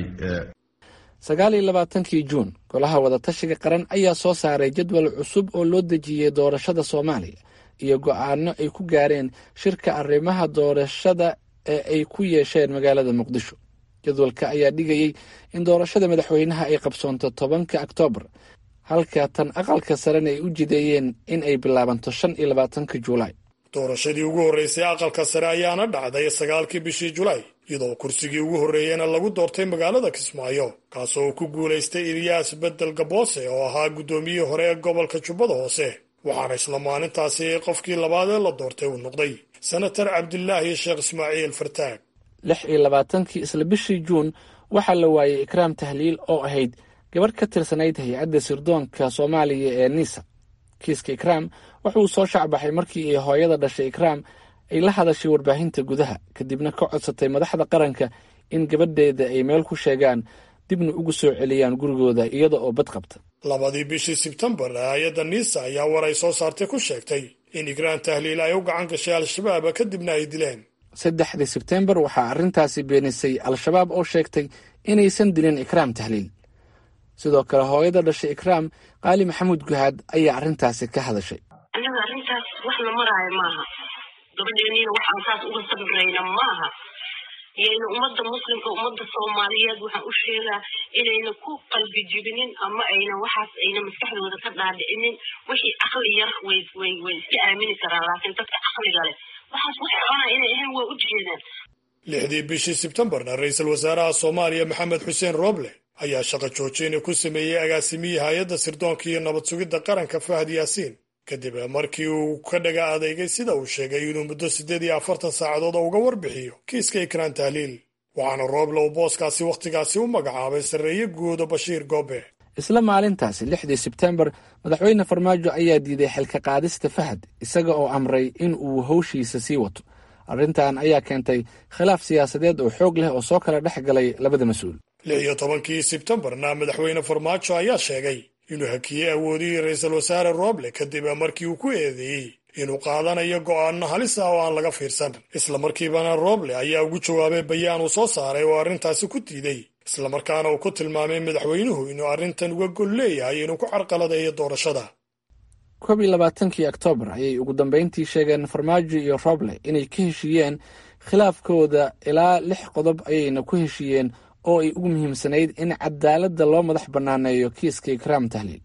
sagaal iyo labaatankii juun golaha wadatashiga qaran ayaa soo saaray jadwal cusub oo loo dejiyey doorashada soomaaliya iyo go-aano ay ku gaareen shirka arrimaha doorashada ee ay ku yeesheen magaalada muqdisho jadwalka ayaa dhigayey in doorashada madaxweynaha ay qabsoonto tobanka oktoobar halka tan aqalka sarena ay u jideeyeen in ay bilaabanto shan iyo labaatanka juulaay doorashadii ugu horreysay aqalka sare ayaana dhacday sagaalkii bishii julaay iyadoo kursigii ugu horreeyena lagu doortay magaalada kismaayo kaasoo ku guulaystay ilyaas bedel gaboose oo ahaa guddoomiyihii hore ee gobolka jubbada hoose waxaana isla maalintaasi qofkii labaad ee la doortay uu noqday senatar cabdilaahi sheekh ismaaciil fartaag lix iyo labaatankii isla bishii juun waxaa la waayey ikraam tahliil oo ahayd gabarh ka tirsanayd hay-adda sirdoonka soomaaliya ee nisa kiiska ikraam wuxuu soo shacbaxay markii ay hooyada dhashay ikraam ay la hadashay warbaahinta gudaha kadibna ka codsatay madaxda qaranka in gabadheeda ay meel ku sheegaan dibna ugu soo celiyaan gurigooda iyada oo bad qabta labadii bishii sebtembar hay-adda nisa ayaa war ay soo saartay ku sheegtay in ikraam tahliil ay u gacan gashay al-shabaab kadibna ay dileen saddexdii sebtembar waxaa arrintaasi beenisay al-shabaab oo sheegtay inaysan dilin ikraam tahliil sidoo kale hooyada dhashay ikraam qaali maxamuud guhaad ayaa arrintaasi ka hadashay aniga arrintaas wax la maraayo maaha gabadheeniina waxaan saas uga sabrayna maaha iyayna ummadda muslimka ummadda soomaaliyeed waxaan u sheegaa inayna ku qalbi jibinin ama ayna waxaas ayna maskaxdooda ka dhaadhicinin wixii caqli yar way way way iska aamini karaan laakiin dadka caqliga leh waxaas wax xona inay ahayn waa u jeedaan lixdii bishii sebtembarna ra-iisul wasaaraha soomaaliya maxamed xuseen rooble ayaa shaqo joojina ku sameeyey agaasimihii hay-adda sirdoonka iyo nabad sugidda qaranka fahad yaasiin kadib markii uu ka dhaga adeegay sida uu sheegay inuu muddo siddeed iyo afartan saacadood uga warbixiyo kiiska ikraan tahliil waxaana rooble uu booskaasi wakhtigaasi u magacaabay sarreeye guuda bashiir goobe isla maalintaasi lixdii sebtembar madaxweyne farmaajo ayaa diiday xilka qaadista fahad isaga oo amray in uu howshiisa sii wato arrintan ayaa keentay khilaaf siyaasadeed oo xoog leh oo soo kala dhex galay labada mas-uul lix iyo tobankii sebtembarna madaxweyne farmaajo ayaa sheegay inuu hakiyey awoodihii ra-iisul wasaare rooble kadib markii uu ku eedeeyey inuu qaadanayo go'aano halis ah oo aan laga fiirsan isla markiibana rooble ayaa ugu jawaabay bayaan uu soo saaray oo arrintaasi ku diiday islamarkaana uu ku tilmaamay madaxweynuhu inuu arrintan uga gol leeyahay inuu ku carqaladeeyo doorashada koob iyo labaatankii oktoobar ayay ugu dambeyntii sheegeen farmaajo iyo roble inay ka heshiiyeen khilaafkooda ilaa lix qodob ayayna ku heshiiyeen oo ay ugu muhiimsanayd in cadaaladda loo madax bannaaneeyo kiiska ikraam tahliil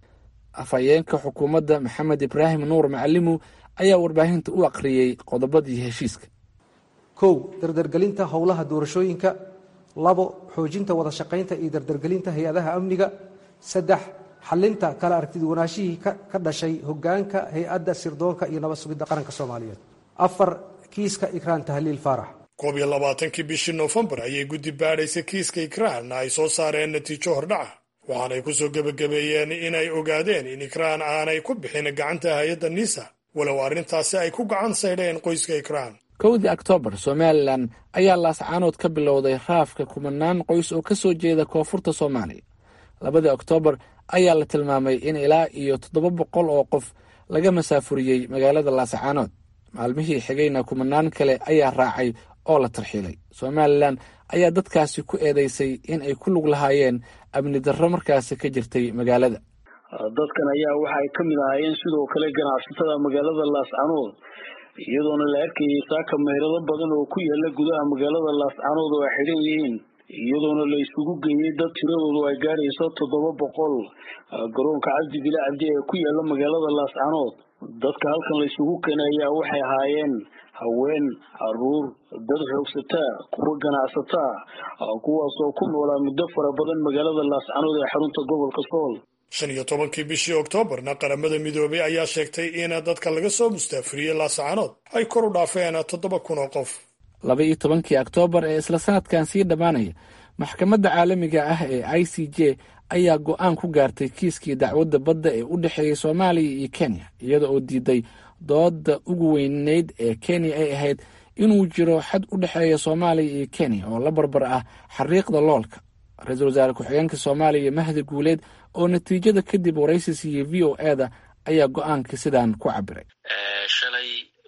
afhayeenka xukuumadda maxamed ibraahim nuur macalimu ayaa warbaahinta u aqriyey qodobadii heshiiska kow dardargelinta howlaha doorashooyinka labo xoojinta wada shaqaynta iyo dardargelinta hay-adaha amniga saddex xalinta kala aragtiduwanaashihii ka dhashay hogaanka hay-adda sirdoonka iyo nabad sugidda qaranka soomaaliyeed afar kiiska ikraan tahliil faarax koob iyo labaatankii bishii noofembar ayay guddi baadhaysay kiiska ikraan ay soo saareen natiijo hordhaca waxaanay ku soo gebagabeeyeen inay ogaadeen in ikraan aanay ku bixin gacanta hay-adda nisa walow arrintaasi ay ku gacan saydheen qoyska ikraan kowdii oktoobar somalilan ayaa laascaanood ka bilowday raafka kumanaan qoys oo ka soo jeeda koonfurta soomaaliya labadii oktoobar ayaa la tilmaamay in ilaa iyo toddoba boqol oo qof laga masaafuriyey magaalada laascaanood maalmihii xigayna kumanaan kale ayaa raacay oo la tarxiilay somalilan ayaa dadkaasi ku eedeysay in ay ku lug lahaayeen amni darro markaasi ka jirtay magaalada dadkan ayaa waxa ay ka mid ahaayeen sidoo kale ganacsatada magaalada laascanood iyadoona la arkayay saaka meherado badan oo ku yaala gudaha magaalada laascanood oo ay xidhan yihiin iyadoona la isugu geeyey dad tiradoodu ay gaadhayso toddoba boqol garoonka cabdi bile cabdi ee ku yaala magaalada laascanood dadka halkan la isugu keenay ayaa waxay ahaayeen haween caruur dad xoogsataa kuwa ganacsataa kuwaasoo ku noolaa muddo fara badan magaalada laascanood ee xarunta gobolka sool shan iyo tobankii bishii oktoobarna qaramada midoobay ayaa sheegtay in dadka laga soo mustaafiriyey laascanood ay kor u dhaafeen toddoba kun oo qof laba iyo tobankii oktoobar ee isla sanadkan sii dhammaanaya maxkamadda caalamiga ah ee i c j ayaa go-aan ku gaartay kiiskii dacwadda badda ee u dhexeeyey soomaaliya iyo kenya iyada oo diiday dooda ugu weyneyd ee kenya ay ahayd inuu jiro xad u dhexeeya soomaaliya iyo kenya oo la barbar ah xariiqda loolka ra-iisul wasaare ku-xigeenka soomaaliya mahdi guuleed oo natiijada kadib waraysi siiyey v o eda ayaa go-aanka sidaan ku cabiray shalay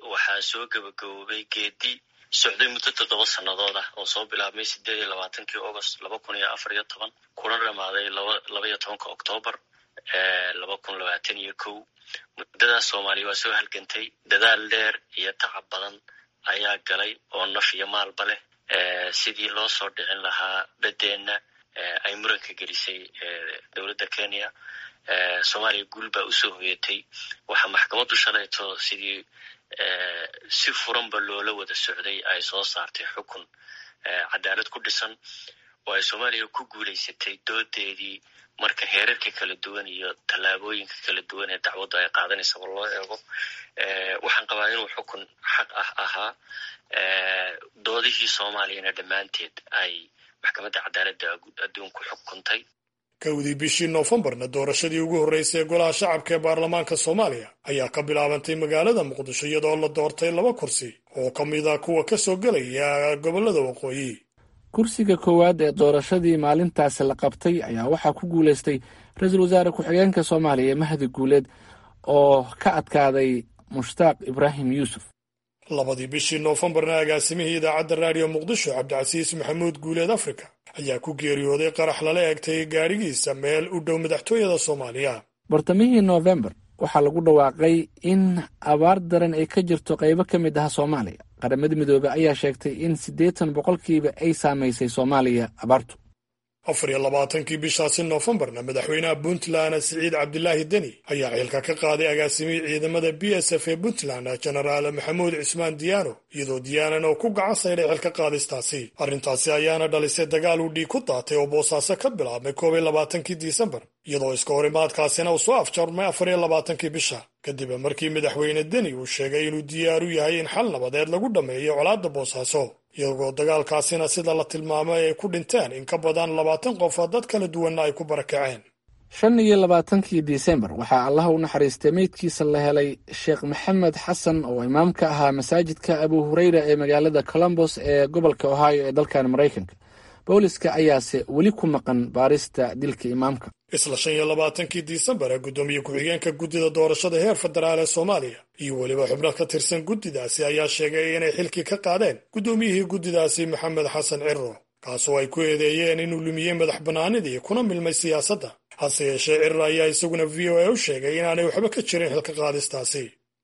waxaa soo gabagaboobay geedi socday muddo toddoba sannadood ah oo soo bilaabmay sideed iyo labaatankii august laba kun iyo afar iyo toban kuna dhamaaday laba iyo tobanka octoobar laba kun labaatan iyo kow muddadaas soomaaliya waa soo halgantay dadaal dheer iyo tacab badan ayaa galay oo naf iyo maalba leh sidii loo soo dhicin lahaa beddeenna ay muranka gelisay dowladda kenya soomaaliya guul baa usoo hoyatay waxaa maxkamaddu shalayto sidii si furanba loola wada socday ay soo saartay xukun cadaalad ku dhisan oo ay soomaaliya ku guulaysatay doodeedii marka heerarka kala duwan iyo tallaabooyinka kala duwan ee dacwaddu ay qaadanaysaba loo eego waxaan qabaa inuu xukun xaq ah ahaa doodihii soomaaliyana dhammaanteed ay maxkamadda cadaaladda adduunku xukuntay kowdii bishii noofembarna doorashadii ugu horreysay ee golaha shacabka ee baarlamaanka soomaaliya ayaa ka bilaabantay magaalada muqdisho iyadoo la doortay laba kursi oo ka mid a kuwa ka soo gelaya gobollada waqooyi kursiga koowaad ee doorashadii maalintaasi la qabtay ayaa waxaa ku guulaystay ra-iisul wasaare ku-xigeenka soomaaliya mahdi guuleed oo ka adkaaday mushtaaq ibraahim yuusuf labadii bishii noofembarna agaasimihii idaacadda raadiyo muqdisho cabdicasiis maxamuud guuleed afrika ayaa ku geeriyooday qarax lala eegtay gaadhigiisa meel u dhow madaxtooyada soomaaliya bartamihii noofembar waxaa lagu dhawaaqay in abaar daran ay ka jirto qaybo ka mid ah soomaaliya qaramada midoobey ayaa sheegtay in siddeetan boqolkiiba ay saamaysay soomaaliya abaartu afar iyo labaatankii bishaasi noofembarna madaxweynaha puntland siciid cabdilaahi deni ayaa xilka ka qaaday agaasimihii ciidamada b s f ee puntland jenaraal maxamuud cismaan diyaano iyadoo diyaanan oo ku gacan saydhay xilka qaadistaasi arrintaasi ayaana dhalisay dagaal uu dhiig ku daatay oo boosaaso ka bilaabmay koob iyo labaatankii disembar iyadoo iska horimaadkaasina uu soo afjarmay afar iyo labaatankii bisha kadib markii madaxweyne deni uu sheegay inuu diyaar u yahay in xal nabadeed lagu dhammeeyo colaadda boosaaso iyagoo dagaalkaasina sida la tilmaamay ay ku dhinteen in ka badan labaatan qof oo dad kala duwanna ay ku barakaceen shan iyo labaatankii disembar waxaa allaha u naxariistay meydkiisa la helay sheekh maxamed xasan oo imaam ka ahaa masaajidka abu hureyra ee magaalada colombos ee gobolka ohio ee dalkan maraykanka booliska ayaase weli ku maqan baarista dilka imaamka isla shan iyo labaatankii disembar ee guddoomiye ku-xigeenka guddida doorashada heer federaal ee soomaaliya iyo weliba xubno ka tirsan guddidaasi ayaa sheegay inay xilkii ka qaadeen guddoomiyihii guddidaasi maxamed xasan ciro kaasoo ay ku eedeeyeen inuu lumiyey madax bannaanidii kuna milmay siyaasadda hase yeeshee ciro ayaa isaguna v o a u sheegay inaanay waxba ka jirin xilka qaadistaasi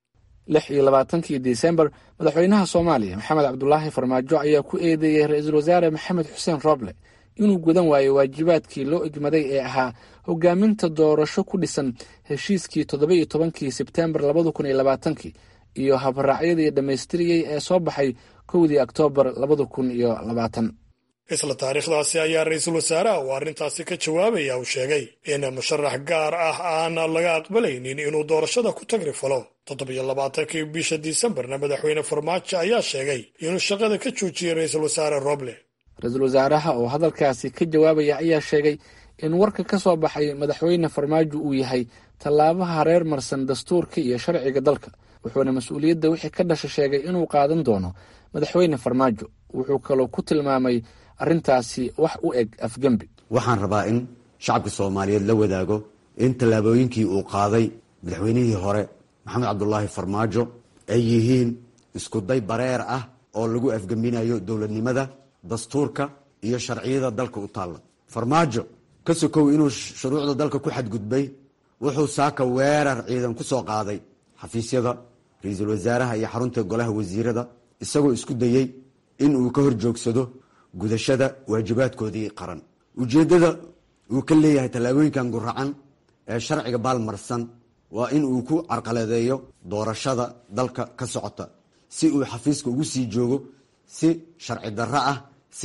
lix iyo labaatankii disembar madaxweynaha soomaaliya maxamed cabdulaahi farmaajo ayaa ku eedeeyey ra-iisul wasaare maxamed xuseen roble inuu gudan waayo waajibaadkii loo igmaday ee ahaa hogaaminta doorasho ku dhisan heshiiskii toddoba iyo tobankii sebtembar labada kun iyo labaatankii iyo habraacyadii dhammaystiriyey ee soo baxay kowdii oktoobar labada kun iyo labaatan isla taariikhdaasi ayaa ra-iisul wasaaraha uu arrintaasi ka jawaabaya uu sheegay in musharax gaar ah aan laga aqbalaynin inuu doorashada ku tagri falo toddobiyo labaatankii bisha disembarna madaxweyne farmaajo ayaa sheegay inuu shaqada ka joojiyey ra-iisul wasaare roble ra-iisul wasaaraha oo hadalkaasi ka jawaabaya ayaa sheegay in warka ka soo baxay madaxweyne farmaajo uu yahay tallaabaha reer marsan dastuurka iyo sharciga dalka wuxuuna mas-uuliyadda wixii ka dhasha sheegay inuu qaadan doono madaxweyne farmaajo wuxuu kaloo ku tilmaamay arrintaasi wax u eg afgembi waxaan rabaa in shacabka soomaaliyeed la wadaago in tallaabooyinkii uu qaaday madaxweynihii hore maxamed cabdulaahi farmaajo ay yihiin iskuday bareer ah oo lagu afgembinayo dowladnimada dastuurka iyo sharciyada dalka u taalla farmaajo ka sokow inuu shuruucda dalka ku xadgudbay wuxuu saaka weerar ciidan ku soo qaaday xafiisyada ra-iisul wasaaraha iyo xarunta golaha wasiirada isagoo isku dayey in uu ka hor joogsado gudashada waajibaadkoodii qaran ujeeddada uu ka leeyahay tallaabooyinkan guracan ee sharciga baalmarsan waa in uu ku carqaladeeyo doorashada dalka ka socota si uu xafiiska ugu sii joogo si sharci darro ah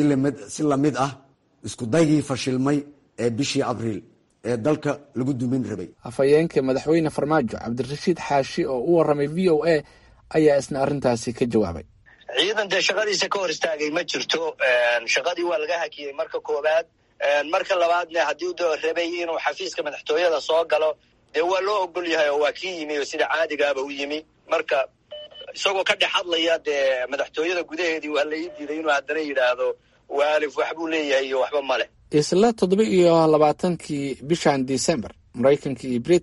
si lamid ah iskudaygii fashilmay ee bishii abriil ee dalka lagu dumin rabay afhayeenka madaxweyne farmaajo cabdirashiid xaashi oo u waramay v o a ayaa isna arrintaasi ka jawaabay ciidan dee shaqadiisa ka hor istaagay ma jirto shaqadii waa laga hakiyey marka koowaad marka labaadna haddii doo rabay inuu xafiiska madaxtooyada soo galo dee waa loo ogol yahay oo waa kii yimi oo sida caadigaaba u yimi marka isagoo ka dhex hadlaya dee madaxtooyada gudaheedii waa la ii diiday inuu haddana yidhaahdo waalif waxbuu leeyahay iyo waxba ma leh isla toddoba iyo labaatankii bishan december maraykanka iyo britain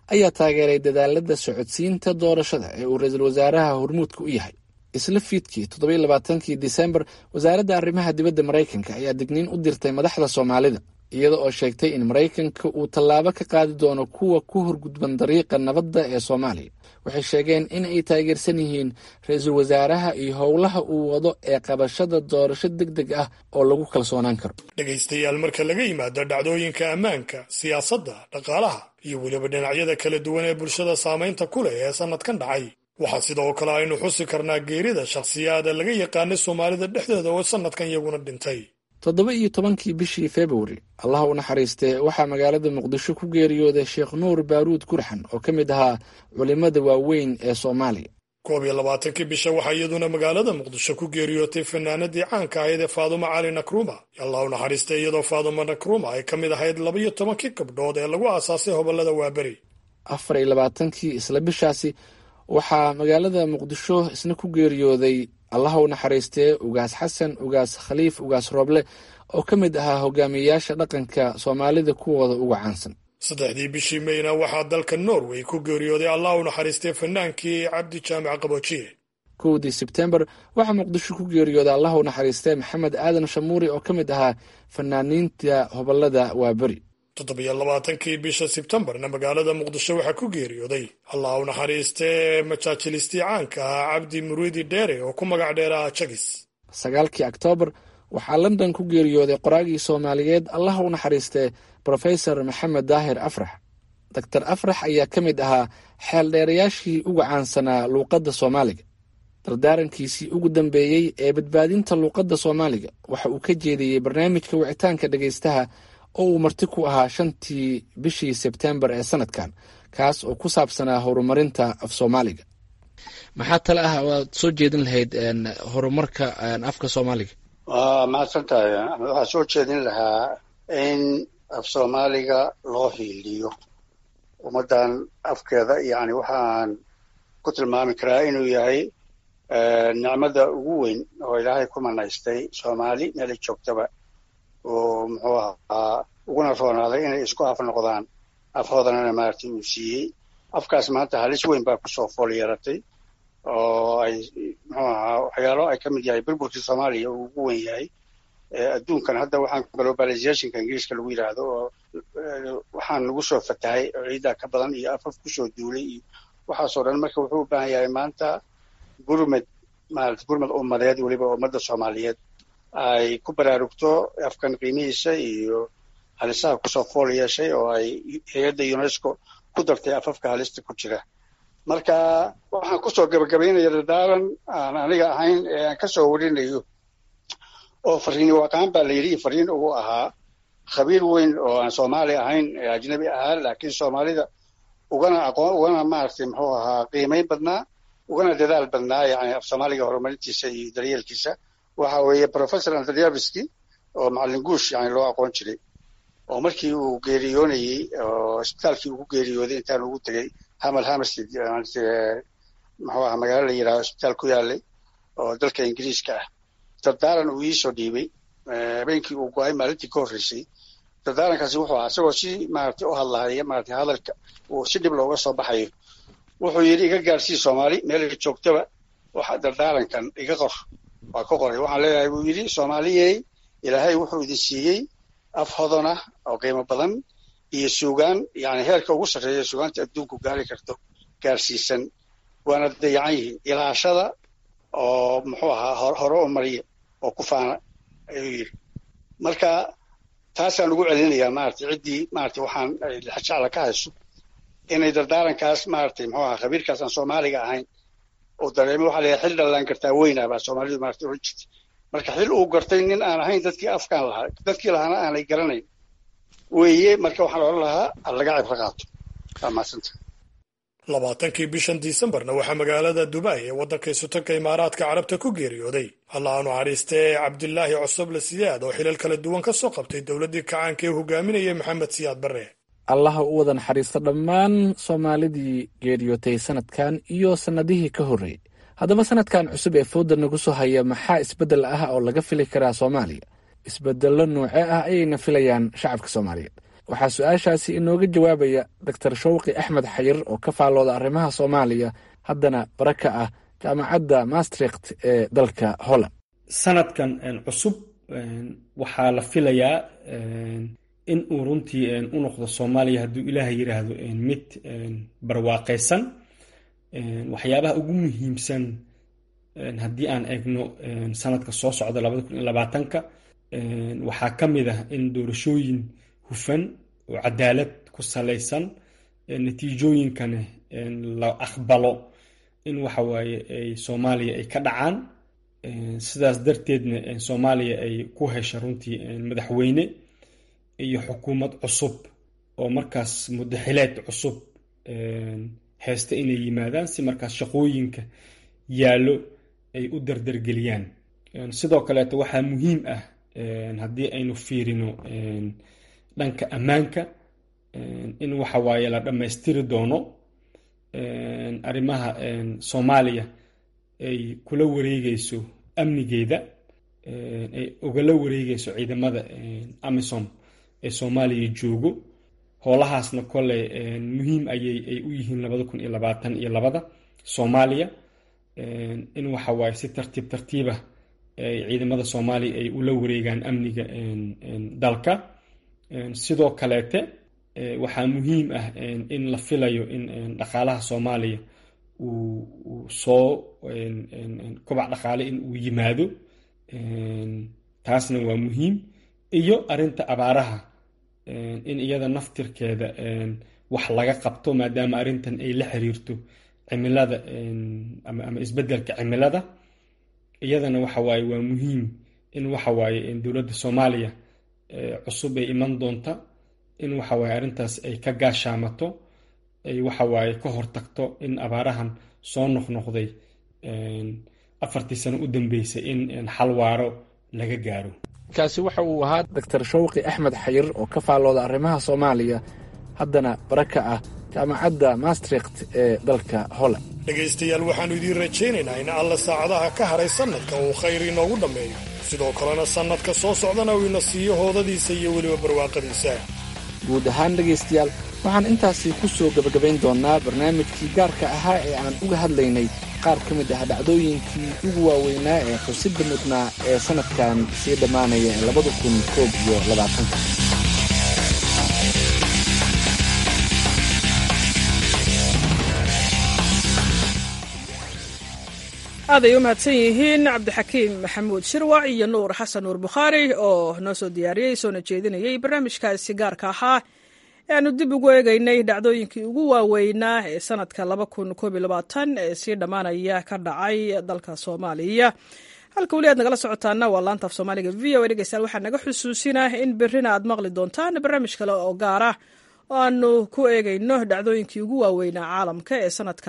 ayaa taageeray dadaalada socodsiinta doorashada ee uu ra-iisul wasaaraha hormuudka u yahay isla fiidkii toddobiyo labaatankii disembar wasaaradda arrimaha dibadda maraykanka ayaa digniin u dirtay madaxda soomaalida iyada oo sheegtay in maraykanka uu tallaabo ka qaadi doono kuwa ku horgudban dariiqa nabadda ee soomaaliya waxay sheegeen in ay taageersan yihiin ra-iisul wasaaraha iyo howlaha uu wado ee qabashada doorasho deg deg ah oo lagu kalsoonaan karo dhegaystayaal marka laga yimaado dhacdooyinka ammaanka siyaasadda dhaqaalaha iyo weliba dhinacyada kala duwan ee bulshada saamaynta ku leh ee sannadkan dhacay waxaa sidoo kale aynu xusi karnaa geerida shakhsiyaada laga yaqaanay soomaalida dhexdeeda oo sannadkan iyaguna dhintay toddoba iyo tobankii bishii februari allah u naxariistee waxaa magaalada muqdisho ku geeriyooday sheekh nuur baaruud gurxan oo ka mid ahaa culimmada waaweyn ee soomaaliya koob iyo labaatankii bisha waxaa iyaduna magaalada muqdisho ku geeriyootay fanaanadii caanka ahayd ee faadumo cali nakruma allah u naxariistay iyadoo faadumo nakruma ay ka mid ahayd labaiyo tobankii gabdhood ee lagu aasaasay hobolada waaberi afar iyo labaatankii isla bishaasi waxaa magaalada muqdisho isna ku geeriyooday allaha u naxariistee ugaas xasan ugaas khaliif ugaas rooble oo ka mid ahaa hogaamiyeyaasha dhaqanka soomaalida kuwooda uga caansan saddexdii bishii meyna waxaa dalka norway ku geeriyooday allah u naxariistay fanaankii cabdi jaamac qaboojiye kowdii sebtembar waxaa muqdisho ku geeriyooday allah u naxariistee maxamed aadan shamuuri oo ka mid ahaa fanaaniinta hobolada waaberi toddobiyo labaatankii bisha sebtembarna magaalada muqdisho waxaa ku geeriyooday allah u naxariistee majaajilistii caanka ahaa cabdi muriidi dheere oo ku magac dheeraha jagis sagaalkii oktoobar waxaa london ku geeriyooday qoraagii soomaaliyeed allah u naxariistee brofesor maxamed daahir afrax doctor afrax ayaa ka mid ahaa xeeldheerayaashii uga caansanaa luuqadda soomaaliga dardaarankiisii ugu dambeeyey ee badbaadinta luuqadda soomaaliga waxa uu ka jeediyey barnaamijka wicitaanka dhegaystaha oo uu marti ku ahaa shantii bishii sebtembar ee sanadkan kaas oo ku saabsanaa horumarinta af soomaaliga maxaa tale ah waad soo jeedin lahayd horumarka afka soomaaliga waa mahadsan tahay waxaa soo jeedin lahaa in af soomaaliga loo hiiliyo ummaddan afkeeda yani waxaan ku tilmaami karaa inuu yahay nicmada ugu weyn oo ilaahay ku manaystay soomaali meelay joogtaba oo muxuu ahaa uguna roonaaday inay isku af noqdaan afhoodanana maaragtay uu siiyey afkaas maanta halis weyn baa kusoo fool yeeratay oo ay muxuu ahaa waxyaalo ay ka mid yahay burburkii soomaaliya uu ugu wen yahay adduunkan hadda waxaan globalizationka ingiriiska lagu yidhaahdo oo waxaan nagu soo fatahay ciidaa ka badan iyo afaf kusoo duulay iyo waxaasoo dhan marka wuxuu u baahan yahay maanta gurmed maarata gurmed ummadeed weliba ummadda soomaaliyeed ay ku baraarugto afkan qiimihiisa iyo halisaha kusoo fool yeeshay oo ay hay-adda unesco ku dartay afafka halista ku jira marka waxaan kusoo gabagabaynaya dardaaran aan aniga ahayn ee aan kasoo warinayo oo fariin waqaan baa la yidhi fariin ugu ahaa khabiir weyn oo aan soomaali ahayn ee ajnabi ahaa laakiin soomaalida ugana aqoon ugana maaragtay muxuu ahaa qiimeyn badnaa ugana dadaal badnaa yani af soomaaliga horumarintiisa iyo daryeelkiisa waxa weeye professor andryaviski oo macallin guush yani loo aqoon jiray oo markii uu geeriyoonayey oo isbitaalkii ugu geeriyooday intaan ugu tegey hamal hamerstead muxuu ahaa magaalo la yidhahdo isbitaal ku yaalay oo dalka ingiriiska ah dardaaran uu iisoo dhiibay habeenkii uu go-ay maalintii ka horreysay dardaarankaasi wuxuu ahaa isagoo si maaragtay u hadlahaya maaragtay hadalka uu si dhib looga soo baxayo wuxuu yidhi iga gaarsii soomaali meelay joogtaba waxa dardaarankan iga qor waa ka qoray waxaan leeyahay buu yidhi soomaaliyey ilaahay wuxuu idin siiyey af hodon ah oo qiimo badan iyo suugaan yani heerka ugu sarreeya suugaanta adduunku gaari karto gaarsiisan waana dayacan yihiin ilaashada oo muxuu ahaa hore u mariya oo ku faana ayuu yidhi marka taasaan ugu celinayaa maaragtay ciddii maaragtay waxaan jecla ka hayso inay dardaarankaas maaragtay muxuu ahaa khabiirkaas aan soomaaliga ahayn uu dareemo waxaa leeyahay xil dhallaan kartaa weynaa baa soomaalidu maaragtay oran jirtay marka xil uu gartay nin aan ahayn dadkii afkaan lahaa dadkii lahaana aanay garanayn weeye marka waxaan odhan lahaa laga cibro qaato waa mahadsanta labaatankii bishan disembarna waxaa magaalada dubai ee waddanka isutanka imaaraadka carabta ku geeriyooday allah aanu cariistee cabdilaahi cosoble siyaad oo xilal kala duwan ka soo qabtay dowladdii kacaanka ee hogaaminayay maxamed siyaad barre allaha u wada naxariisto dhammaan soomaalidii geeriyootay sanadkan iyo sannadihii ka horreeyey haddaba sanadkan cusub ee fooda nagu soo haya maxaa isbeddel ah oo laga fili karaa soomaaliya isbeddello noocee ah ayayna filayaan shacabka soomaaliyeed waxaa su-aashaasi inooga jawaabaya doctor shawqi axmed xayir oo ka faallooda arrimaha soomaaliya haddana bara ka ah jaamacadda maastricht ee dalka holland sanadkan cusub waxaa la filayaa in uu runtii u noqdo soomaaliya hadduu ilaaha yidhaahdo mid barwaaqaysan waxyaabaha ugu muhiimsan haddii aan eegno sanadka soo socda labada kun iyo labaatanka waxaa ka mid ah in doorashooyin hufan oo cadaalad ku salaysan natiijooyinkana la aqbalo in waxa waaye ay soomaaliya ay ka dhacaan sidaas darteedna soomaaliya ay ku hesha runtii madaxweyne iyo xukuumad cusub oo markaas mudaxileed cusub heesta inay yimaadaan si markaas shaqooyinka yaallo ay u dardargeliyaan sidoo kaleeto waxaa muhiim ah haddii aynu fiirino dhanka ammaanka in waxa waaye la dhammaystiri doono arrimaha soomaaliya ay kula wareegeyso amnigeeda ay ugala wareegeyso ciidamada amisom ee soomaaliya joogo howlahaasna kole muhiim ayay ay u yihiin labada kun iyo labaatan iyo labada soomaaliya in waxa waaye si tartiib tartiibah ciidamada soomaaliya ay ula wareegaan amniga dalka sidoo kaleete waxaa muhiim ah in la filayo in dhaqaalaha soomaaliya uu soo kobac dhaqaale in uu yimaado taasna waa muhiim iyo arinta abaaraha in iyada naftirkeeda wax laga qabto maadaama arrintan ay la xiriirto cimilada ama isbedelka cimilada iyadana waxa waaye waa muhiim in waxa waaye dowladda soomaaliya cusub ay iman doonta in waxa waaye arrintaas ay ka gaashaamato ay waxa waaye ka hortagto in abaarahan soo noqnoqday afartii sano u dambeysay in xal waaro laga gaaro kaasi waxa uu ahaa doctor shawqi axmed xayir oo ka faallooda arrimaha soomaaliya haddana bara ka ah jaamacadda maastricht ee dalka holland dhegaystayaal waxaannu idiin rajaynaynaa in alla saacadaha ka haray sannadka uu khayr inoogu dhammeeyo sidoo kalena sannadka soo socdana uu ina siiyo hoodadiisa iyo weliba barwaaqadiisa guud ahaan dhegaystayaal waxaan intaasi ku soo gebagabayn doonnaa barnaamijkii gaarka ahaa ee aan uga hadlaynay qaar ka mid ah dhacdooyinkii ugu waaweynaa ee xusidda mudnaa ee sannadkan sii dhammaanaya ee labada kun koob iyo labaatanka aaday u mahadsan yihiin cabdixakiim maxamuud shirwac iyo nuur xasan nuur bukhaari oo noo soo diyaariyey soona jeedinayay barnaamijkaasi gaarka ahaa ee aanu dib ugu eegaynay dhacdooyinkii ugu waaweynaa ee sanadka ee sii dhammaanaya ka dhacay dalka soomaaliya halka weli aad nagala socotaana waa laanta af soomaaliga v o dhegeystayaal waxaa naga xusuusinah in berrina aad maqli doontaan barnaamij kale oo gaar ah oo aanu ku eegayno dhacdooyinkii ugu waaweynaa caalamka ee sanadka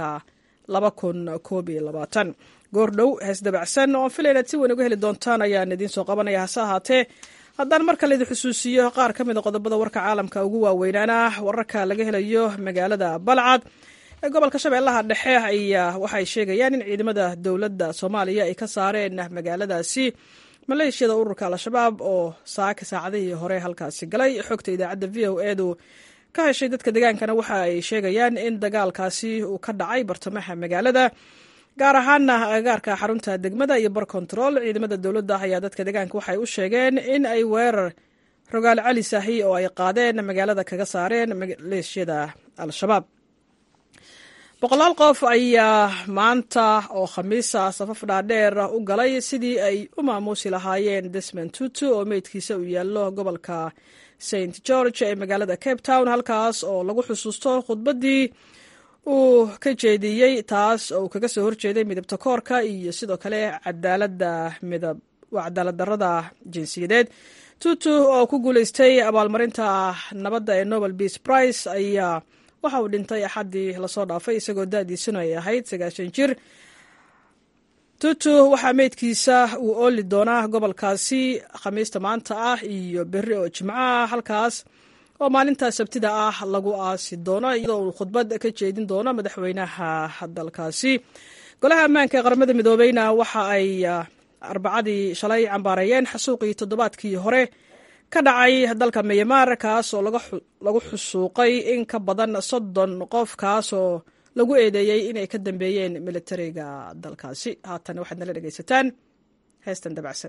goordhow hees dabacsan oo filay inaad si weyn uga heli doontaan ayaan idiin soo qabanaya hase ahaatee haddaan mar kale idin xusuusiyo qaar ka mid a qodobada warka caalamka ugu waaweynaana wararka laga helayo magaalada balcad ee gobolka shabeellaha dhexe ayaa waxay sheegayaan in ciidamada dowladda soomaaliya ay ka saareen magaaladaasi maleeshiyada ururka al-shabaab oo saaka saacadihii hore halkaasi galay xogta idaacadda v o edu ka heshay dadka degaankana waxa ay sheegayaan in dagaalkaasi uu ka dhacay bartamaha magaalada gaar ahaana agagaarka xarunta degmada iyo bar control ciidamada dowladda ayaa dadka deegaanka waxay u sheegeen in ay weerar rogaal cali saahi oo ay qaadeen magaalada kaga saareen maleeshiyada al-shabaab boqolaal qof ayaa maanta oo khamiisa safaf dhaadheer u galay sidii ay u maamuusi lahaayeen desmond tutu oo meydkiisa uu yaallo gobolka st george ee magaalada cape town halkaas oo lagu xusuusto khudbaddii uu ka jeediyey taas oo uu kaga soo horjeeday midabta koorka iyo sidoo kale cadaalada midab cadaalad darada jinsiyadeed tutu oo ku guuleystay abaalmarinta nabadda ee nobel peace prize ayaa waxa uu dhintay axaddii lasoo dhaafay isagoo da-diisuna ay ahayd sagaashan jir tutu waxaa meydkiisa uu ooli doonaa gobolkaasi khamiista maanta ah iyo berri oo jimco ah halkaas oo maalinta sabtida ah lagu aasi doono iyadoo uu khudbad ka jeedin doono madaxweynaha dalkaasi golaha ammaanka ee qaramada midoobeyna waxa ay arbacadii shalay cambaareeyeen xasuuqii toddobaadkii hore ka dhacay dalka myanmar kaas oo lagu xusuuqay in ka badan soddon qof kaasoo lagu eedeeyey inay ka dambeeyeen militariga dalkaasi haatan waxaad nala dhegaysataan heestan dabacsan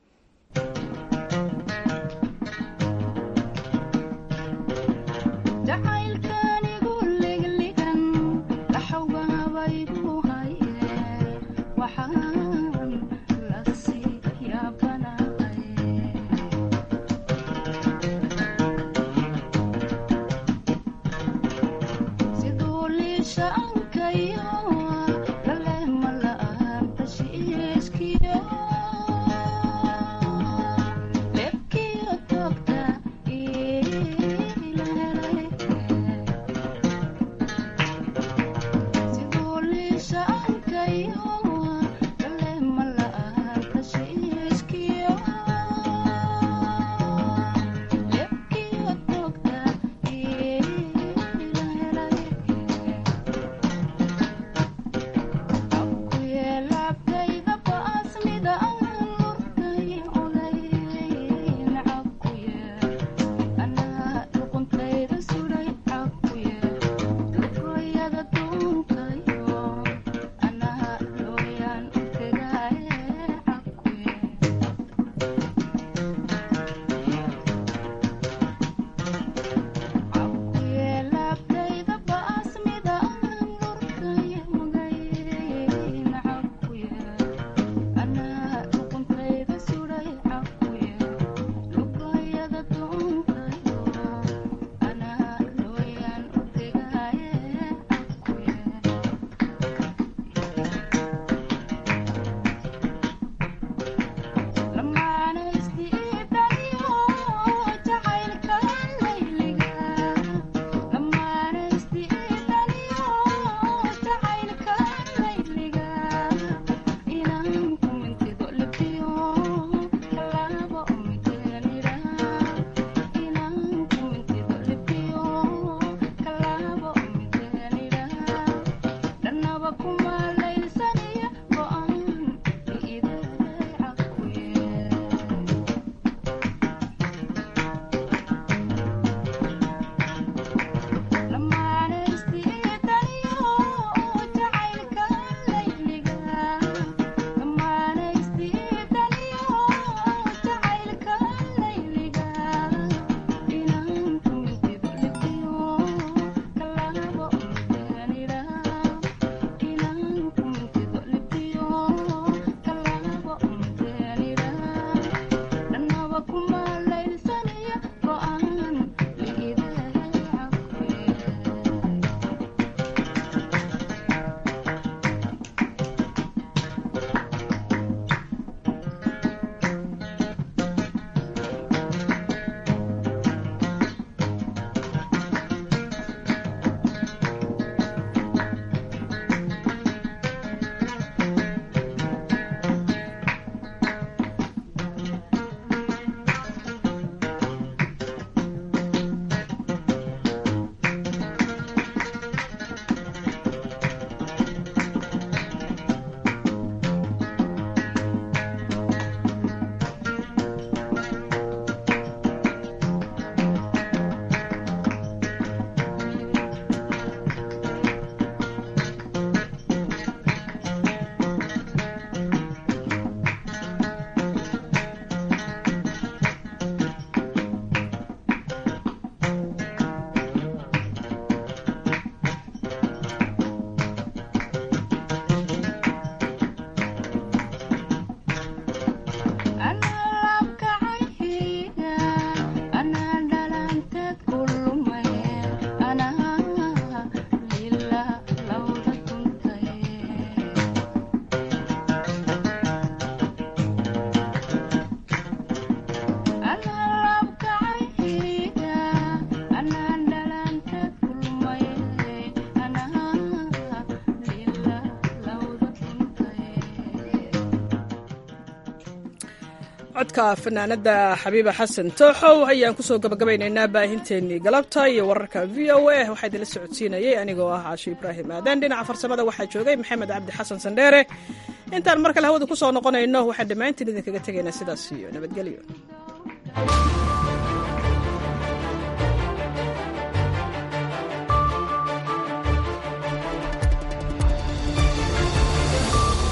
codka fanaanada xabiiba xasan tooxow ayaan kusoo gabagabaynaynaa baahinteennii galabta iyo wararka v o a waxaa idinla socodsiinayay anigoo ah caashi ibraahim aadan dhinaca farsamada waxaa joogay maxamed cabdi xasan sandheere intaan mar kale hawada kusoo noqonayno waxaan dhammaantiin idinkaga tegaynaa sidaas iyo nabadgelyo